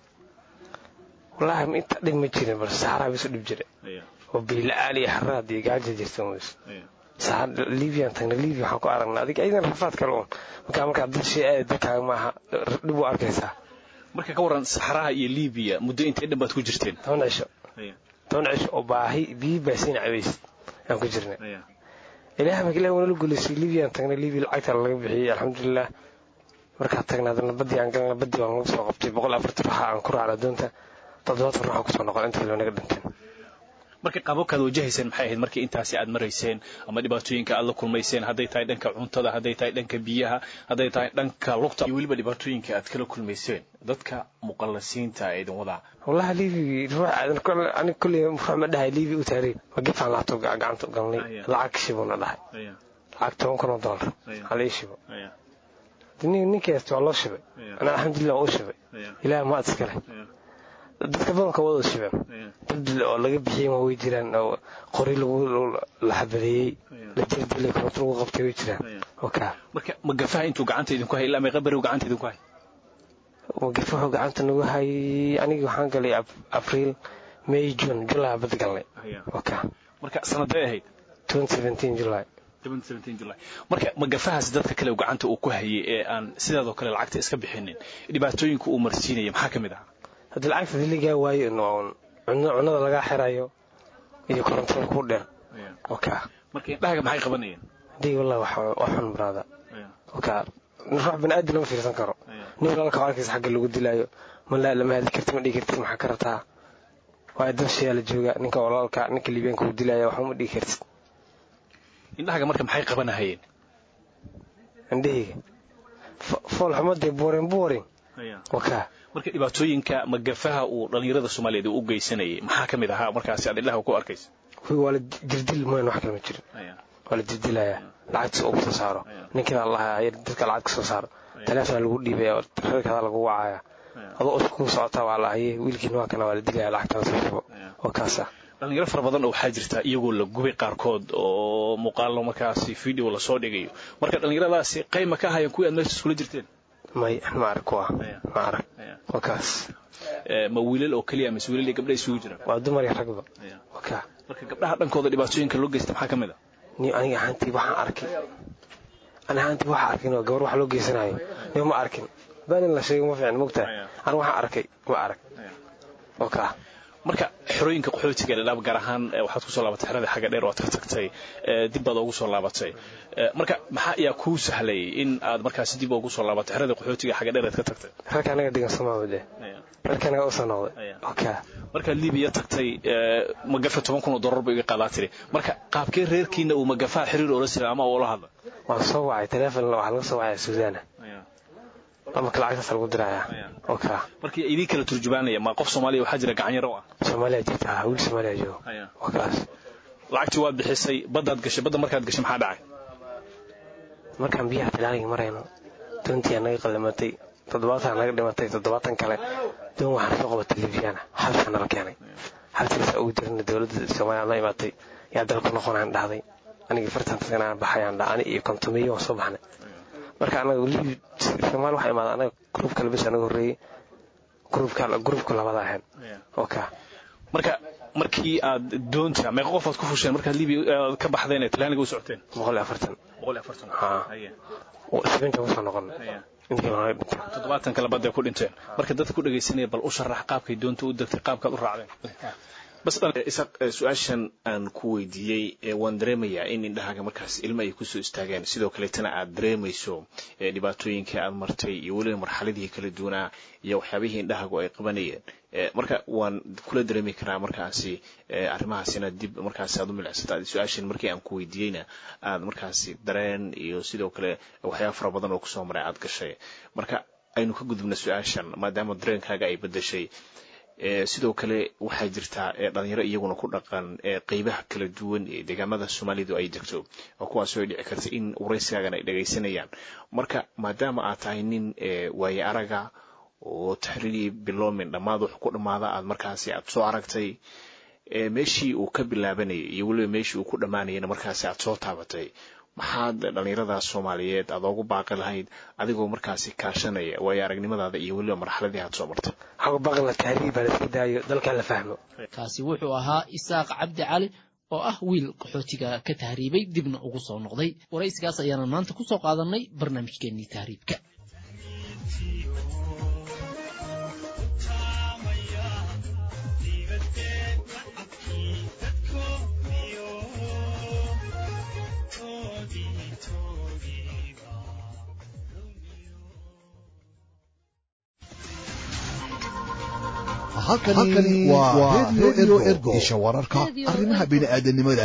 wallaahi inta dhib ma jirin balse saxaraa bisu dhib jira oo biila-aan iyo xaraad iyo gaaja jirta ms libiyan tagna libya waxaan ku aragnaa adig aydan rafaad kale un markaa markaa dad shay aad dadkaaga maaha dhib u arkaysaa marka ka waran saxaraha iyo libiya muddo intay dhan baad ku jirteen toban cisho toban cisho oo baahi biyi baasiina cabays aan ku jirnay ilaah marka ilaah wanala guulaysay libyaan tagnay libya lacagta laga bixiyey alxamdulilah markaa tagnaa adana badii aan galna badii baan lagu soo qabtay boqol afartan ruuxa aan ku raacna doonta toddobaatan ruuxa kusoo noqon inta kale naga dhinteen marka qaababkaad wajahayseen maxay ahayd markii intaasi aad marayseen ama dhibaatooyinka aad la kulmayseen hadday tahay dhanka cuntada hadday tahay dhanka biyaha hadday tahay dhanka lugta iyo weliba dhibaatooyinka aad kala kulmayseen dadka muqallasiinta ee idin wadaa wallahi libi ruux aniga kolley ruux ma dhahay libi u taariib ma gefaan laabto gacanta u galnay lacag shibuna dhahay lacag toban kun oo dollar hala ii shibo ninkaasta waa loo shibay anaa alxamdulilah waa u shibay ilaah ma ad iskale dadka badanka wada shibeen dad oo laga bixiyey ma way jiraan oo qori lagu la xabadeeyey la jirdilay koronto lagu qabtay way jiraan oka marka magafaha intuu gacanta idinku hay ilaa meeqa beriw gacanta idinku hay magafa wuxuu gacanta nagu hayay anigii waxaan galay abriil may june july bad galnay oka marka sanaday ahayd july marka magafahaas dadka kale gacanta uu ku hayay ee aan sidaadoo kale lacagta iska bixinin dhibaatooyinka uu marsiinaya maxaa ka mid ah haddii lacagta diligaa waayo cunada lagaa xirayo iyo korontada ku dheer oka marka indhahaga maxay qabanayeen hadii wallah waa xun baraada oka ruux bani aadam lama fiirsan karo nin walaalka arkaysa xagga lagu dilaayo malaa lama hadli karti ma dhigi kartid maxaa ka rabtaa waa dabshayaa la jooga ninka walaalka ninka liibiyaanka uu dilaya waxba ma dhigi kartid indhahaga marka maxay qabanahayeen indhahayga fool xumadee boring boring oka marka dhibaatooyinka magafaha uu dhallinyarada soomaaliyeed uu u geysanayay maxaa ka mid ahaa markaasi aad indhaha ku arkaysa waa la jirdil mooyan wax kale ma jirin waa la jirdilayaa lacagtiis ugu soo saaro ninkiina allaha dadka lacag ka soo saaro taleefona lagu dhiibaya reerkaada lagu wacaya adoo usku socotaa waa la haye wiilkiina waa kana waa la dilaya lacagtana soo shubo oo kaasa dhalinyaro fara badan oo waxaa jirta iyagoo la gubay qaarkood oo muuqaallo markaasi video lasoo dhigayo marka dhallinyaradaasi qayma ka ahaayeen kuwii aad meesha iskula jirteen may ma arag kuwa ma arag waa kaas ma wiilal oo keliya mise wiilal iyo gabdha isugu jiraan waa dumar iyo ragba waka marka gabdhaha dhankooda dhibaatooyinka loo geysta maxaa ka mid a ni aniga ahaantii waxaan arkay ani ahaantii waxaan arkin oo gabar wax loo geysanayo ni ma arkin baanin la sheego ma fiican mogtahay ani waxaan arkay ma arag waka marka xerooyinka qaxootiga dhadhaab gaar ahaan waxaad kusoo laabatay xerada xagga dheer oo aad ka tagtay dib baad ugu soo laabatay marka maxaa ayaa kuu sahlay in aad markaasi dib ugu soo laabatay xerada qaxootiga xagga dheer aad ka tagtay rarka anaga degan soomaalide rarka anaga usoo noqday oka markaad libiya tagtay magafa toban kun oo dollar ba iga qaadaa tiri marka qaabkee reerkiina uu magafaha xiriir oola sira ama ula hadla waan soo wacay teleefon waxaa laga soo wacaya suudaana marka lacagtaas lagu diraya oka markii idin kala turjubaanaya ma qof soomaaliya waxaa jira gacanyaro ah soomaaliya jirta wiil soomaaliya joogo wakaas lacagtii waad bixisay baddaad gashay badda markaad gashay maxaa dhacay markaan biyaha talaaliga marayno doontii naga qallimatay toddobaatan naga dhimatay toddobaatan kale doon waxaan soo qabatay libyana xabsaa nala keenay xabsigaas ugu jirna dowladda soomaaliya la imaatay yaa dalku noqonaan dhahday anigii fartan taganaan baxayaan dha ani iyo kontomiyo waan soo baxnay marka anaga libi soomaali waxaa imaada anaga gruub kale bes anaga horreeyey gruubka gruubka labada ahayn oka marka markii aad doonta meeqa qof aad ku fusheen markaad libiya ka baxdeen ee talaaniga u socoteen boqol iyo afartan boqol iyo afartan ha sabinta kusoo noqon toddobaatan kale badday ku dhinteen marka dadka ku dhegaysanaya bal u sharax qaabkay doonta u degtay qaabkaad u raacdeen bas isaq su-aashan aan ku weydiiyey waan dareemayaa in indhahaaga markaas ilmo ay kusoo istaageen sidoo kaleetana aad dareemayso dhibaatooyinka aad martay iyo weliba marxaladihii kala duwanaa iyo waxyaabihii indhahaagu ay qabanayeen marka waan kula dareemi karaa markaasi arrimahaasina dib markaasi aad u milicsata su-aashan markii aan ku weydiiyeyna aad markaasi dareen iyo sidoo kale waxyaaba fara badan oo kusoo maray aad gashay marka aynu ka gudubna su-aashan maadaama dareenkaaga ay bedeshay sidoo kale waxaa jirtaa dhalinyaro iyaguna ku dhaqan qeybaha kala duwan ee deegaamada soomaalidu ay degto oo kuwaasoo ay dhici karta in waraysigaagan ay dhagaysanayaan marka maadaama aad tahay nin waaye araga oo taxriirii biloomin dhammaad wax ku dhammaada aad markaasi aad soo aragtay meeshii uu ka bilaabanayay iyo weliba meeshii uu ku dhammaanayana markaasi aad soo taabatay maxaad dhallinyaradaas soomaaliyeed aad oogu baaqi lahayd adigoo markaasi kaashanaya waayo aragnimadaada iyo weliba marxaladii aad soo martay waxaa baaqla tahriib baa laska daayo dalkan la fahmo kaasi wuxuu ahaa isaaq cabdi cali oo ah wiil qaxootiga ka tahriibay dibna ugu soo noqday waraysigaas ayaana maanta ku soo qaadanay barnaamijkeennii tahriibka halkani waa redio ergo isha wararka arrimaha bini'aadanimada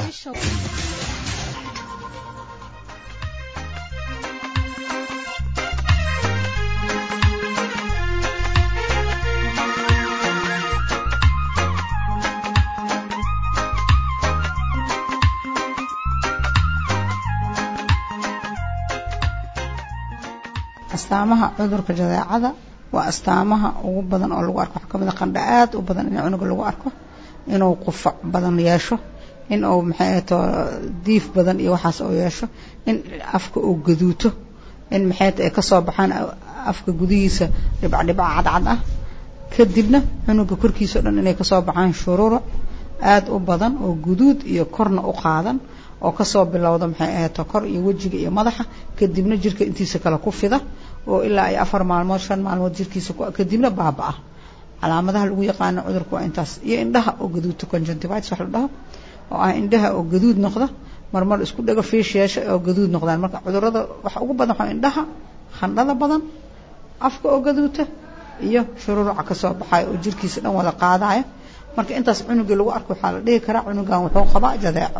astaamaha cudurka jadeecada waa astaamaha ugu badan oo lagu arko waxaa kamid a qandha aad u badan in cunuga lagu arko inuu qufac badan yeesho in uu maxay ahato diif badan iyo waxaas oo yeesho in afka uu gaduuto in maxay ay kasoo baxaan afka gudihiisa dhibcdhibca cadcad ah kadibna cunuga korkiisa o dhan inay kasoo baxaan shuruuro aad u badan oo guduud iyo korna u qaadan oo kasoo bilowda maxay ahato kor iyo wejiga iyo madaxa kadibna jirka intiisa kale ku fida oo ilaa ay afar maalmood shan maalmood jirkiisa kadibna baaba-a calaamadaha lagu yaqaano cudurka waa intaas iyo indhaha oo gaduudta conjunctivitis wax la dhaho oo ah indhaha oo gaduud noqda marmar isku dhago fiish yeesha oo gaduud noqdaan marka cudurada waxa ugu badan waxaa indhaha khandhada badan afka oo gaduuta iyo shururuca kasoo baxayo oo jirkiisa dhan wada qaadaya marka intaas cunugii lagu arko waxaa la dhihi karaa cunugan wuxuu qabaa jadeeco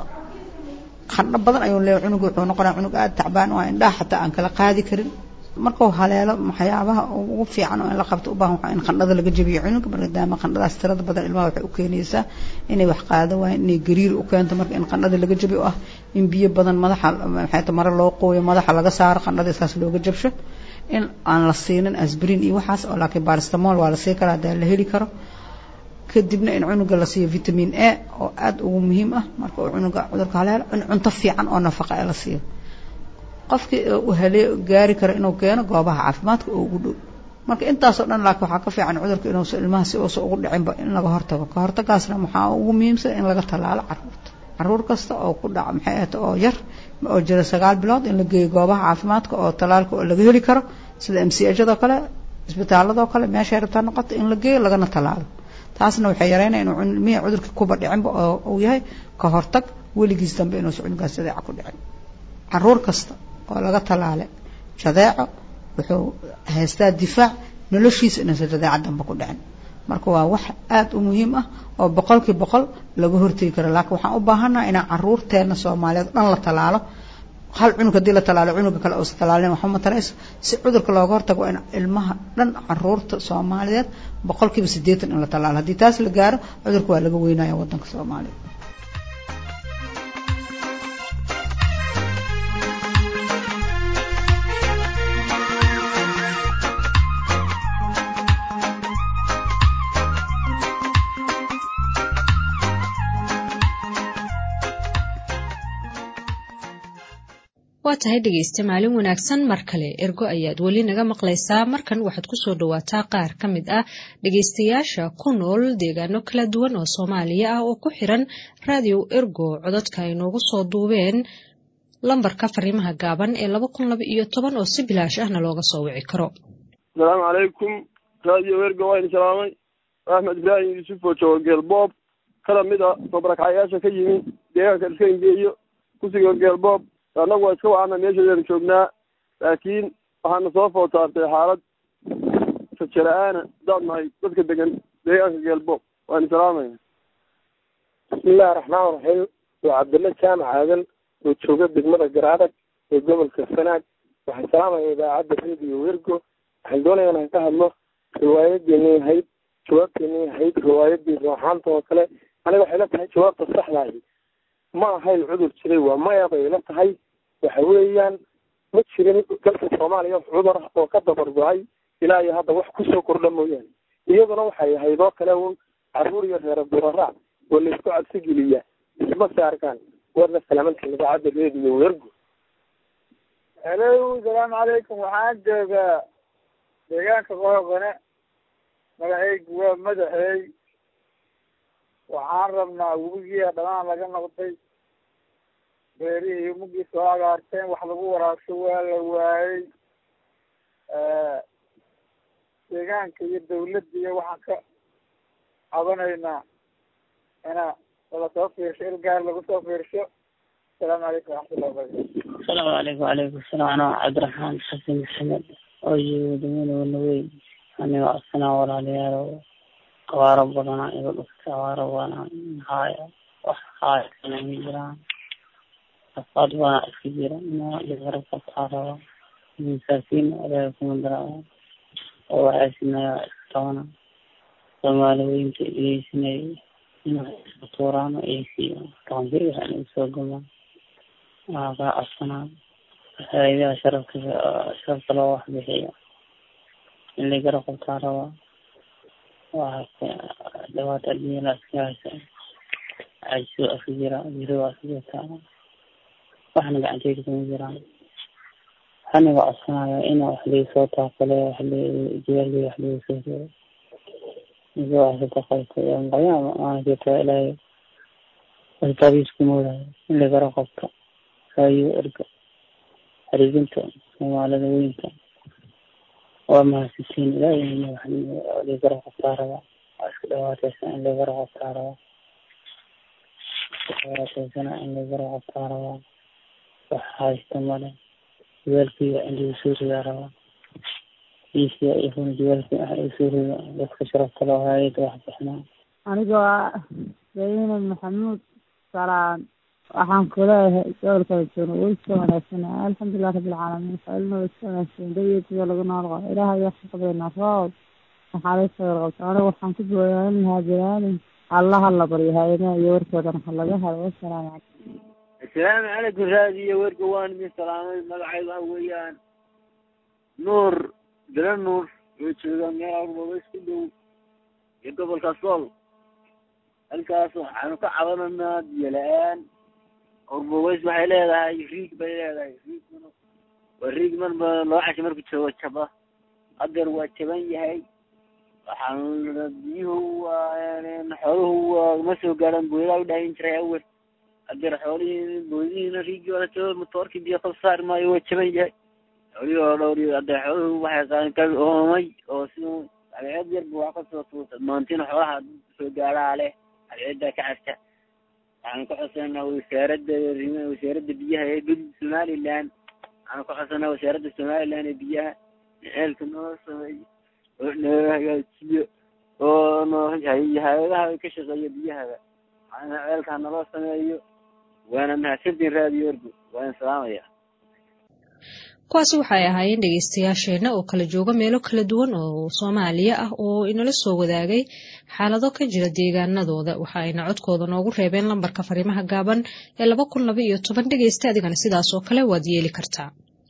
khandho badan ayuu leeyahay cunuga wuxuu noqonaya cunug aada tacbaan oo indhaha xataa aan kala qaadi karin markuu haleelo waxyaabaha ugu fiican oo in la qabto u baahan waxaa in qandhada laga jabiyo cunuga maadaama qandhadaas tirada badan ilmaha waxay u keenaysaa inay wax qaado waayeen inay gariir u keento marka in qandhada laga jabiyo oo ah in biyo badan madaxa maxay mare loo qooyo madaxa laga saaro qandhada isaas looga jabsho in aan la siinin asbrin iyo waxaas oo laakiin baristamol waa la sii karaa hadaa la heli karo kadibna in cunuga la siiyo vitamin a oo aada ugu muhiim ah marka uu cunuga cudurka haleelo in cunto fiican oo nafaqa ee la siiyo qofkii u halee gaari karo inuu keeno goobaha caafimaadka oo ugu dhow marka intaasoo dhan laakiin waxaa ka fiican cudurka inuusa ilmaha si uusa ugu dhicinba in laga hortago ka hortagaasna waxaa ugu muhiimsan in laga tallaalo caruurta caruur kasta oo ku dhaca maxay ahata oo yar oo jira sagaal bilood in la geeyo goobaha caafimaadka oo tallaalka oo laga heli karo sida m c hado kale isbitaaladoo kale meeshay rabtaa noqoto in la geeyo lagana tallaalo taasna waxay yareynaya inuu ilmihii cudurka kuba dhicinba oo uu yahay ka hortag weligiis dambe inuusa cunugaas jadeeca ku dhicin caruur kasta oo laga talaale jadeeco wuxuu haystaa difaac noloshiisa inuusan jadeeca dambe ku dhicin marka waa wax aada u muhiim ah oo boqolkii boqol laga hortegi karo laakiin waxaan u baahannaha inaan caruurteena soomaaliyeed dhan la talaalo hal cunug haddii la talaalo cunuga kale uusa talaalin waxba matarayso si cudurka looga hortago in ilmaha dhan caruurta soomaaliyeed boqolkiiba siddeetan in la talaalo haddii taas la gaaro cudurka waa laga weynaya waddanka soomaaliya waa tahay dhegaysta maalin wanaagsan mar kale ergo ayaad weli naga maqlaysaa markan waxaad kusoo dhawaataa qaar ka mid ah dhegaystayaasha ku nool deegaano kala duwan oo soomaaliya ah oo ku xiran raadiyo ergo cododka ay noogu soo duubeen lambarka fariimaha gaaban ee laba kun laba iyo toban oo si bilaash ahna looga soo wici karo asalaamu calaykum raadiyo ergo waa idin salaamay axmed ibraahim yuusuf oo jooga geelboob kana mid a soo barakacyaasha ka yimi deegaanka iska ingeeyo kusiga geelboob annagu waa iska wacana meeshadeenu joognaa laakiin waxaana soo food saartay xaalad rajo la-aana hadaan nahay dadka degan deegaanka geelboob waani salaamaya bismillahi raxmaan raxiim waa cabdilla jaamac aadan oo jooga degmada garaadag ee gobolka sanaag waxaan salaamaya idaacadda radio wergo waxaan doonaya inaan ka hadlo riwaayadeenii ahayd jawaabteenii ahayd riwaayadii rooxaanta oo kale aniga waxay la tahay jawaabta saxdahi ma ahayn cudur jiray waa maya bay la tahay waxa weeyaan ma jirin dalka soomaaliya cudur ah oo ka dabar go-ay ilaa iyo hadda wax kusoo kordha mooyaane iyaduna waxay ahayd oo kale un caruur iyo reer buraraac oo laisku cabsi geliya isma saarkaan warna salaamantiin idaacadda reediyo wergo helo salaamu calaykum waxaan joogaa deegaanka qohoqane magacaygu waa madaxeey waxaan rabnaa webigiia dhanaan laga noqday beerihii mugii soo agaarteen wax lagu waraabsho waa la waayey deegaanka iyo dawladda iyo waxaan ka cabanaynaa ina lasoo fiirsho il gaar lagu soo fiirsho asalaamu calaykum waraxmatullahi wabarakatu asalaamu calaykum wacalaykum asalaam anaa cabdiraxmaan xasan maxamed oo jooga degmada wanaweyn anigo asnaa walaalayaal abaaro badana iga dhuftay abaaro baana haaya wax haaya kana ma jiraan afaad baana iska jira inaa dhibaro qabtaa raba masaakiin ilaahay kuma daraa oo waxaasinaya iska tabana soomaali weynta dhegeysanay inay iska tuuraan oo aysiiyo toonbir waxaan igu soo gamaan waxaa kaa codsanaa hayadaha sharafka sharafka loo wax bixiyo in la gara qabtaa rabaa waxaa dhawaata adduunyada iska haysa cajiso iska jira jiro waa iska jirtaa waxna gacanteyda kuma jiraan waxaniga codsanaya in wax laisoo taakale wax jawaaldi wax lagu soo reebo iga waxsata qabto qayaama maalinkeeta ilaahay asbaabiis kumoodayo in la gara qabto raayo erga xariijinta soomaalida weynta waa mahadsantiin ilaahay ligara qabtaa rabaa waa iska dhawaateysan in ligara qabtaa rabaa dhawaateysan in ligara qabtaa rabaa wax haysta male jawaalkiiga in lagu soo ridaa rabaa iisiya ifuna jawaalkii wax lagu soo rido dadka sharafta loo haayada wax bixinaa anigoo ah zaynab maxamuud salaan waxaan kuleeyahay gobolka joono way iska wanaagsan alxamdulilah rabbilcaalamiin faailna way iska wanaagsan dayeetiga lagu nool qabo ilaahay ayaa ka qabeynaa roob maxaa laga sawir qabta aniga waxaan ku booyaan lahaa bilaalin allaha la baryo hay-adaha iyo warkoodana ha laga hado wasalaamu calaykum asalaamu calaykum raadiyo werka waan idin salaamay magacayga waxa weeyaan nuur dila nuur oo jooga meel arbabays ku dhow iyo gobolka sool halkaas waxaanu ka cabananaa biyo la-aan orboweys waxay leedahay riig bay leedahay riiguna waa riig marba loo casho marku joogo jaba hadeer waa jaban yahay waxaan biyuhu waa xooluhu waa ma soo gaadhaan booyada u dhaahin jiray awel hadeer xoolihii booyadihiina riigi waa jaba matoorkii biyo kala saari maayo waa jaban yahay xoolihii oo dhowri hadeer xooluhu waxay ka oomay oo si abeed yarba wax kasoo tuuta maantina xoolaha soo gaadhaa leh abeeddaa ka carta waxaan ka codsanaa wasaaradda wasaaradda biyaha ee gud somaliland waxaan ka codsanaa wasaaradda somaliland ee biyaha ceelka noo sameeyo oo noo hagaajiyo oo noo hay-adaha ka shaqeeya biyahaba waxaana ceelkaa naloo sameeyo waana mahadsantiin raadiyo orgo waan salaamaya kuwaasi waxay ahaayeen dhegeystayaasheenna oo kala jooga meelo kala duwan oo soomaaliya ah oo inala soo wadaagay xaalado ka jira deegaanadooda waxa ayna codkooda noogu reebeen lambarka fariimaha gaaban ee laba kun laba iyo toban dhegeysta adigana sidaas oo kale waad yeeli kartaa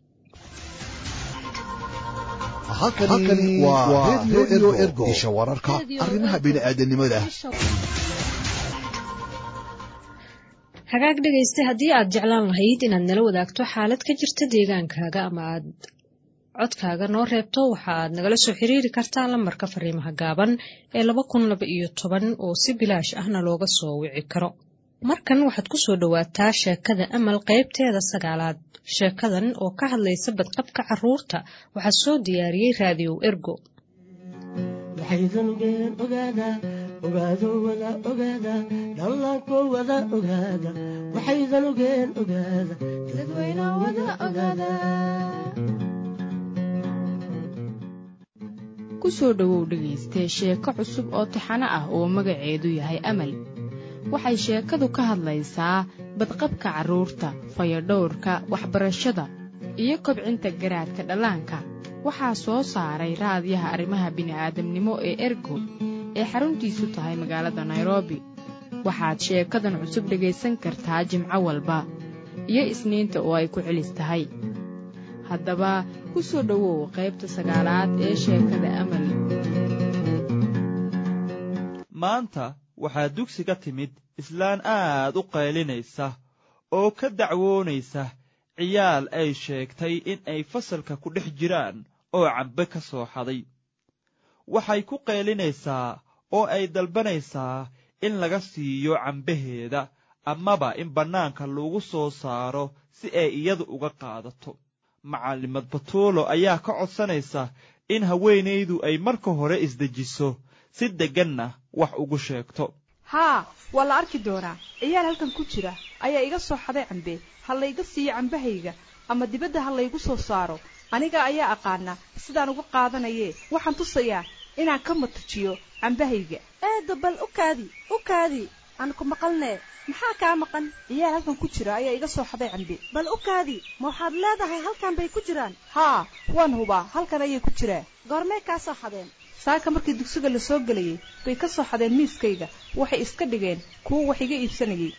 halkani waa redio ergo isha wararka arrimaha bini'aadanimada hagaag dhegaysta haddii aad jeclaan lahayd inaad nala wadaagto xaalad ka jirta deegaankaaga ama aad codkaaga noo reebto waxa aad nagala soo xiriiri kartaa lambarka fariimaha gaaban ee laba kun laba iyo toban oo si bilaash ahna looga soo wici karo markan waxaad ku soo dhowaataa sheekada amal qaybteeda sagaalaad sheekadan oo ka hadlaysa badqabka caruurta waxaa soo diyaariyey raadiyow ergo ogaado wada ogaada dhallaanko wada ogaada waxaydan ogeen ogaada dadweyna wada ogaada ku soo dhowow dhegaystee sheeko cusub oo taxano ah oo magaceedu yahay amal waxay sheekadu ka hadlaysaa badqabka carruurta fayadhowrka waxbarashada iyo kobcinta garaadka dhallaanka waxaa soo saaray raadiyaha arrimaha bini'aadamnimo ee ergo ee xaruntiisu tahay magaalada nairobi waxaad sheekadan cusub dhegaysan kartaa jimco walba iyo isniinta oo ay ku celis tahay haddaba ku soo dhowow qaybta sagaalaad ee sheekada amal maanta waxaa dugsiga timid islaan aad u qaylinaysa oo ka dacwoonaysa ciyaal ay sheegtay in ay fasalka ku dhex jiraan oo cambe ka soo xaday waxay ku qaylinaysaa oo ay dalbanaysaa in laga siiyo cambaheeda amaba in bannaanka lagu soo saaro si ay iyadu uga qaadato macallimad batuulo ayaa ka codsanaysa in haweenaydu ay marka hore isdejiso si degganna wax ugu sheegto haa waa la arki doonaa ciyaal halkan ku jira ayaa iga soo xaday cambe ha layga siiyo cambahayga ama dibadda ha laygu soo saaro aniga ayaa aqaana sidaan uga qaadanayee waxaan tusayaa inaan ka matajiyo cambahayga eedda bal u kaadi u kaadi aan ku maqalnee maxaa kaa maqan ciyaal halkan ku jira ayaa iga soo xaday cambe bal u kaadi ma waxaad leedahay halkan bay ku jiraan haa waan hubaa halkan ayay ku jiraan goormay kaa soo xadeen saaka markii dugsiga la soo gelayay bay ka soo xadeen miiskayga waxay iska dhigeen kuwo wax iga iibsanayay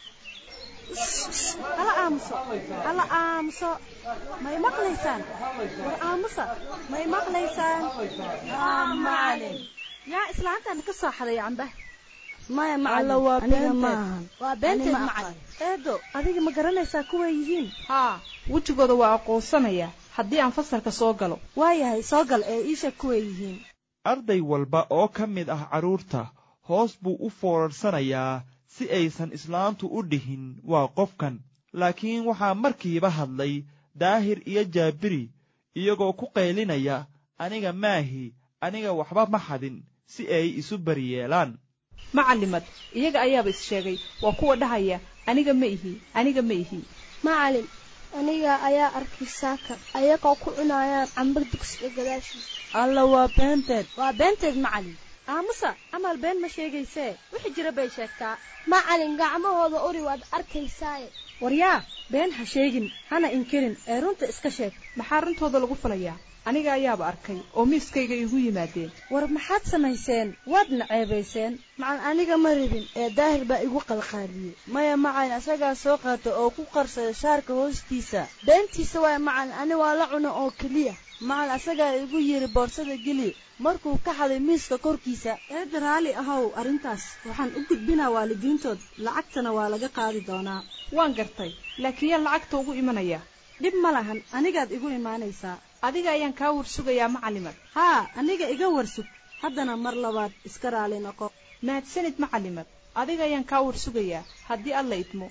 hala aamuso hala aamuso may maqlaysaan war aamusa may maqlaysaan macalin yaa islaantan ka soo xaday camba maya Alla, waa beenteed. waa beenteed Ani ma macalin eedo adiga ma garanaysaa kuway yihiin haa wejigooda waa aqoonsanaya haddii aan fasalka soo galo waayahay soo gal ee iisha kuway yihiin arday walba oo ka mid ah carruurta hoos buu u foorarsanayaa si aysan islaantu u dhihin waa qofkan laakiin waxaa markiiba hadlay daahir iyo jaabiri iyagoo ku qaylinaya aniga maahi aniga waxba ma xadin si ay isu baryeelaan macalimad iyaga ayaaba is sheegay waa kuwa dhahaya aniga ma ihi aniga ma ihi macalin aniga ayaa arkay saaka ayagoo ku cunayaan cambar dugsiga gadaashiisa alla waa beenteed waa beenteed macalin aamusa amal been ma sheegaysee wixii jira bay sheegtaa macalin gacmahooda uri waad arkaysaaye waryaa been ha sheegin hana inkirin ee runta iska sheeg maxaa runtooda lagu falayaa aniga ayaaba arkay oo miiskayga igu yimaadeen war maxaad samayseen waadna ceebayseen macalin aniga ma rabin ee daahir baa igu qalqaaliyey maya macalin asagaa soo qaata oo ku qarsada shaarka hoostiisa beentiisa waaya macalin ani waa la cuna oo keliya macalin asagaa igu yidhi boorsada geli markuu ka xaday miiska korkiisa eedda raalli ahow arrintaas waxaan u gudbinaa waalidiintood lacagtana waa laga qaadi doonaa waan gartay laakiin yaan lacagta ugu imanaya dhib ma lahan anigaad igu imaanaysaa adiga ayaan kaa warsugayaa macalimad haa aniga iga warsug haddana mar labaad iska raali noqo mahadsanid macalimad adiga ayaan kaa warsugayaa haddii alla idmo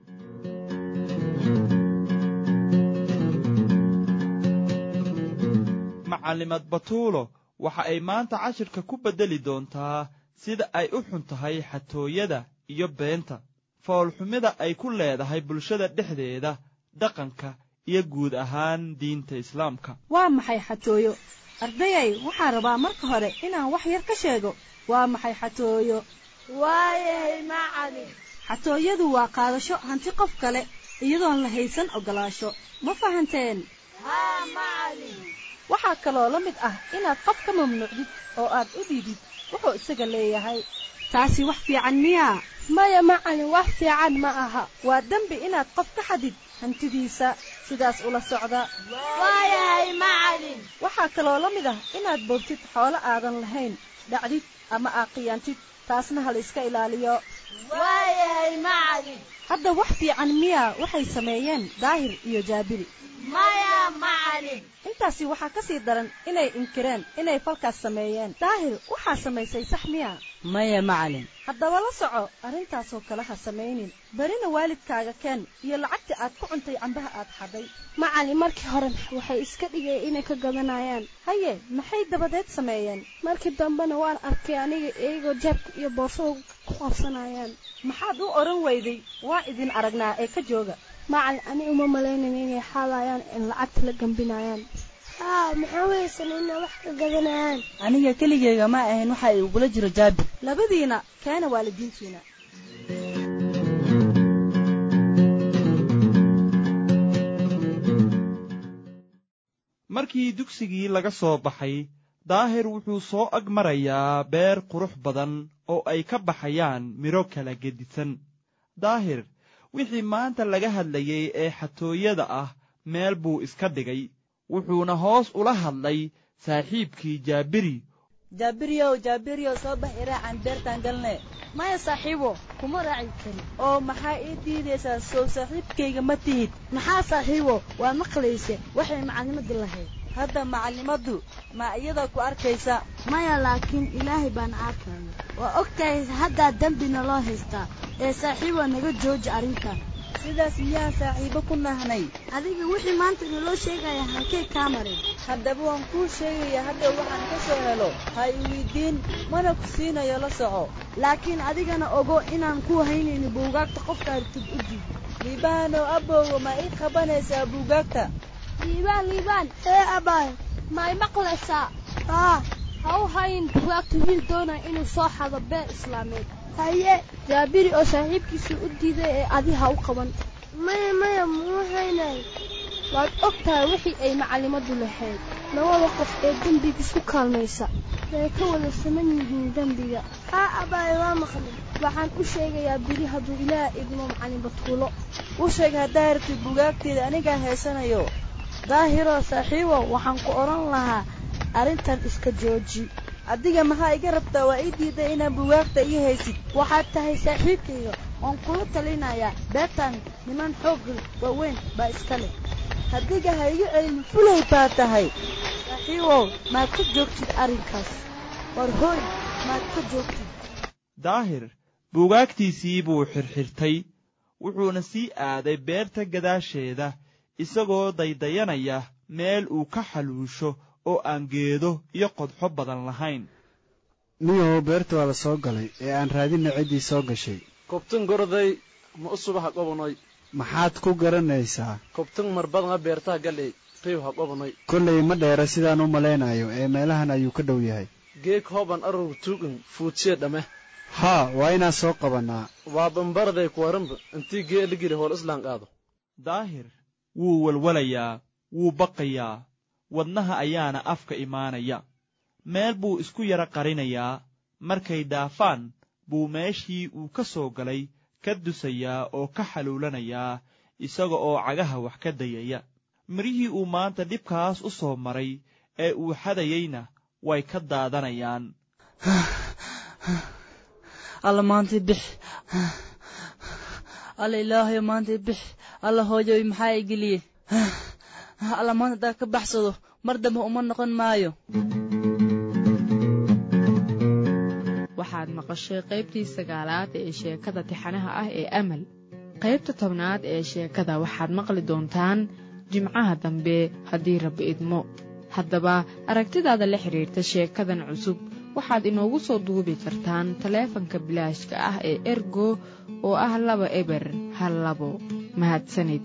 macalimad batuulo waxa ay maanta cashirka ku beddeli doontaa sida ay u xun tahay xatooyada iyo beenta foolxumida ay ku leedahay bulshada dhexdeeda dhaqanka iyo guud ahaan diinta islaamka waa maxay xatooyo ardayay waxaan rabaa marka hore inaan wax yar ka sheego waa maxay xatooyo waayahay macalin xatooyadu waa qaadasho hanti qof kale iyadoon la haysan ogolaasho ma fahanteen haa macalin waxaa kaloo la mid ah inaad qof ka mamnuucdid oo aad u dhiidid wuxuu isaga leeyahay taasi wax fiican miyaa maya macalin wax fiican ma aha waa dembi inaad qof ka xadid hantidiisa sidaas ula socda waayahay macalin waxaa kaloo la mid ah inaad boogtid xoolo aadan lahayn dhacdid ama aaqiyaantid taasna ha la iska ilaaliyo waayahay macalin hadda wax fiican miyaa waxay sameeyeen daahir iyo jaabiri maya macalin intaasi waxaa ka sii daran inay inkireen inay falkaas sameeyeen daahir waxaa samaysay sax miya maya macalin haddaba la soco arrintaasoo kale ha samaynin berina waalidkaaga keen iyo lacagta aad ku cuntay cambaha aad xadhay macalin markii hore waxay iska dhigeen inay ka gadanayaan haye maxay dabadeed sameeyeen markii dambena waan arkay aniga iyagoo jaabka iyo boorsada ku qabsanayaan maxaad u odhan weyday waa idin aragnaa ee ka jooga macalin ani uma malaynayn inay xaalayaan in lacagta la gambinayaan haa maxaa weysan inay wax ka gadanayaan aniga keligeyga ma ahayn waxa ay ugula jiro jaabir labadiina keena waalidiintiina markii dugsigii laga soo baxay daahir wuxuu soo ag marayaa beer qurux badan oo ay ka baxayaan midho kala gedisan daahir wixii maanta laga hadlayay ee xatooyada ah meel buu iska dhigay wuxuuna hoos ula hadlay saaxiibkii jaabiri jaabiryow jaabiryow soo bax iraacan beertaan galne maya saaxiibo kuma raaci kari oo maxaa ii diidaysaa sow saaxiibkayga ma tihid maxaa saaxiibo waa maqlayse waxay macallimadii lahayd hadda macallimaddu ma iyada ku arkaysa maya laakiin ilaahay baana arkaya waa og tahay haddaa dembina loo haystaa ee saaxiibo naga jooji arrintan sidaas miyaan saaxiibo ku nahnay adiga wixii maanta naloo sheegaya halkay kaa marin haddaba waan kuu sheegaya hadda waxaan ka soo helo ha i weydiin mana ku siinayo la soco laakiin adigana ogo inaan ku haynayni buugaagta qofka hartid u diid liibaanow abowga ma ii qabanaysaa buugaagta liibaan liibaan ee abaay ma i maqlaysaa haa ha u hayn buugaagta wiil doonaya inuu soo xado beer islaameed haye jaabiri oo saaxiibkiisii u diiday ee adi ha u qaban maya maya muu haynay waad og tahay wixii ay macallimadu lahayd labada qof ee dembiga isku kaalmaysa way ka wada saman yihiin dembiga haa abaay waa maqlay waxaan u sheegayaa biri hadduu ilaah idmo macallin batuulo u sheeg haddaa rabtid bugaagteeda anigaa haysanayo daahiroo saaxiibo waxaan ku odhan lahaa arrintan iska jooji adiga maxaa iga rabtaa waa ii diiday inaan bugaagta ii haysid waxaad tahay saaxiibkayga oon kula talinayaa beertan niman xoog waaweyn baa iska leh hadiga ha iga celin fulay baa tahay saaxiibow maad ka joogtid arrinkaas war hooy maad ka joogtid daahir buugaagtiisii buu xirxirtay wuxuuna sii aaday beerta gadaasheeda isagoo daydayanaya meel uu ka xaluusho oo aan geedo iyo qodxo badan lahayn niyow beerta waa la soo galay ee aan raadinna ciddii soo gashay kobtan gorday ma u suba ha qobanay maxaad ku garanaysaa kobtan marbadnga beertaha galey riw ha qobanay kollay ma dheera sidaan u malaynayo ee meelahan ayuu ka dhow yahay geeg hoban arur tuugan fuudsiya dhame haa waa inaan soo qabannaa waa bambaraday kuwaranba intii gee ligiri hool islaan qaado daahir wuu walwalayaa wuu baqayaa wadnaha ayaana afka imaanaya meel buu isku yara qarinayaa markay dhaafaan buu meeshii uu ka soo galay ka dusayaa oo ka xaluulanayaa isaga oo cagaha wax ka dayaya mirihii uu maanta dhibkaas u soo maray ee uu xadayeyna way ka daadanayaan alla maantay bix alla ilaahayo maantay bix alla hooyoy maxaa i geliye alla maanta haddaa ka baxsado mar dambe uma noqon maayo waxaad maqashay qaybtii sagaalaad ee sheekada tixanaha ah ee amal qaybta tobnaad ee sheekada waxaad maqli doontaan jimcaha dambe haddii rabbi idmo haddaba aragtidaada la xidhiirta sheekadan cusub waxaad inoogu soo duubi kartaan taleefanka bilaashka ah ee ergo oo ah laba eber hal labo mahadsanid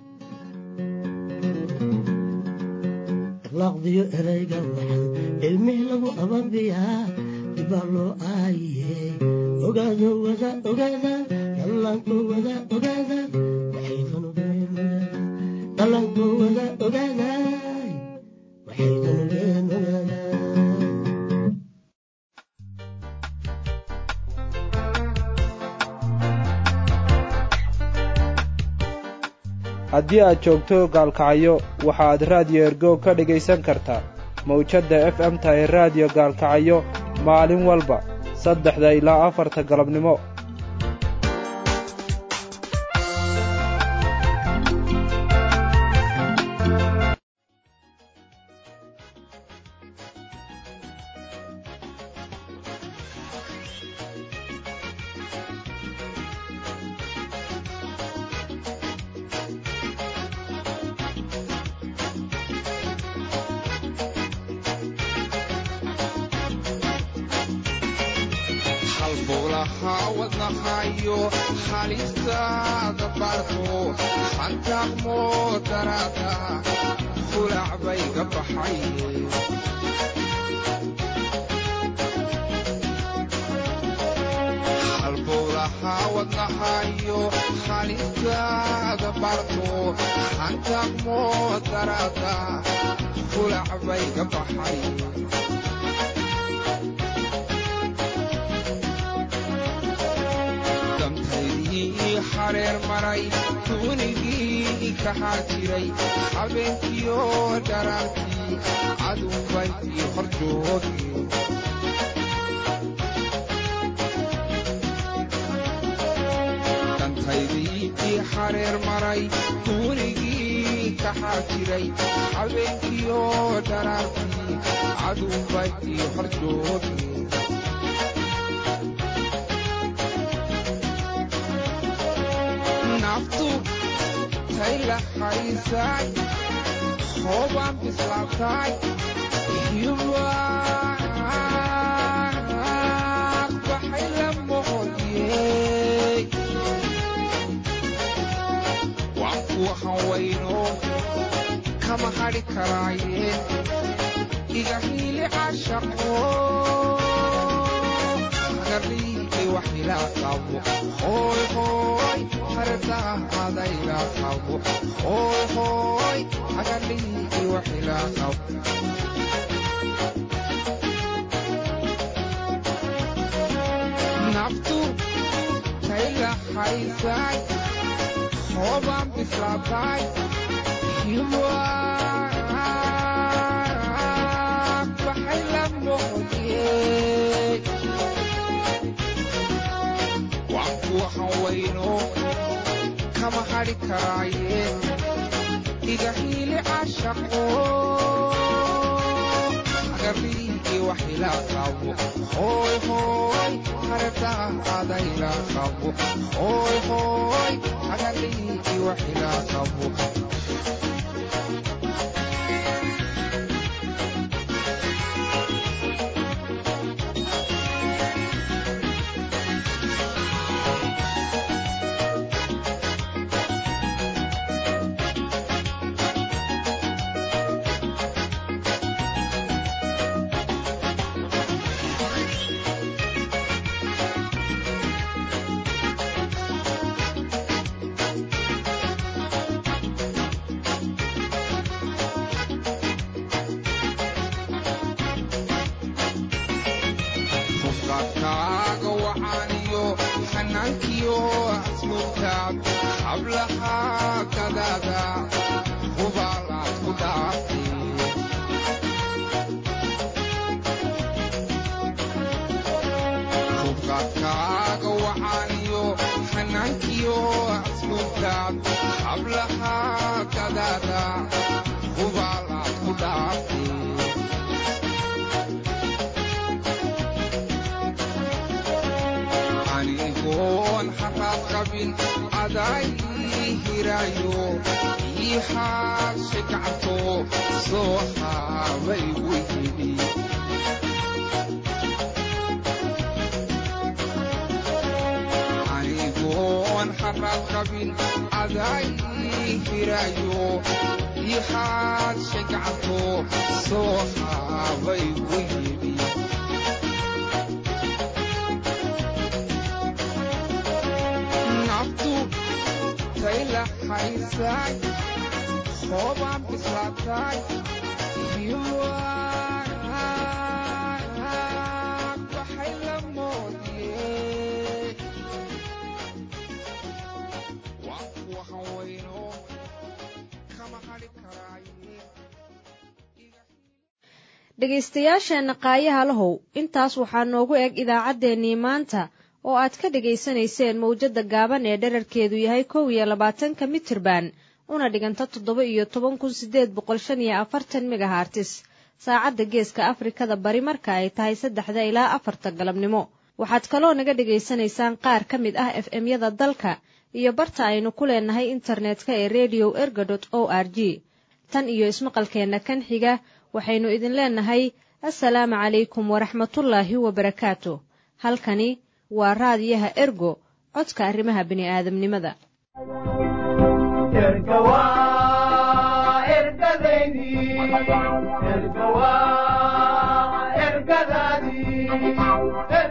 laqdiyo erayga waxan ilmih lagu ababiyaa dibaa loo aayiye ogaado wada ogaada dhallaanko wada ogaada waxaydan ogeen dhallaanko wada ogaada waxaydan ogeen ogaada haddii aad joogto gaalkacyo waxaad raadiyo ergo ka dhegaysan kartaa mawjadda f m ta ee raadiyo gaalkacyo maalin walba saddexda ilaa afarta galabnimo habeenkiyo dharaartii cadubaydii hor jooge dantaydii ii xareer maray duunigii kaxaa jiray habeenkiyo dharaartii cadubaydii hor jooge naftu tay la haysay hoobaan bislaatay hibaaq baxay la moqodyey waan kuwa hawayno kama hadhi karaayeen iga hiili cashaqo hagariiqi wax ila qabo hooy hooy hardaadayla qabo hooy hooy hagariiqi wax ila qabo naftu tayla haysay hoobaan bislaatay hibaaq baxay la moqodyey waan kuwa hawayno kama hadhi karaayeen iga hiili cashaqo hagariiqi wax ila qabo hooy hooy hardaadayla qabo hooy hooy hagariiqi wax ila qabo hubqaadkaaga wacaaniyo xanaankiyo asluubtaad hablaha gadaada hubaalaad ku dhaaftay hubqaadkaaga wacaaniyo xanaankiyo asluubtaad hablaha gadaada hubaalaad ku dhaaftay anigoon xaraad qabin aday hiraayo ii xaashe gacto soo haabay weydi anigoon xaraad qabin aday hiraayo ii xaashe gacto soo haabay weydi naftu tayla haysay hoobaan bislaatay hibaaq baxay la moodiyey waan kuwa hawayno kama hadhi karaaye dhegaystayaasheenna qaayaha lahow intaas waxaa noogu eg idaacaddeenii maanta oo aad ka dhegaysanayseen mawjadda gaaban ee dherarkeedu yahay kow iyo labaatanka mitirban una dhiganta toddoba iyo toban kun siddeed boqol shan iyo afartan megahartis saacadda geeska afrikada bari marka ay tahay saddexda ilaa afarta galabnimo waxaad kaloo naga dhegaysanaysaan qaar ka mid ah f m-yada dalka iyo barta aynu ku leenahay internetka ee redio erga dot o r g tan iyo ismaqalkeenna kan xiga waxaynu idin leenahay assalaamu calaykum waraxmatullaahi wabarakaatu halkani waa raadiyaha ergo codka arrimaha bini'aadamnimada ergadaydi ergawa ergadaadii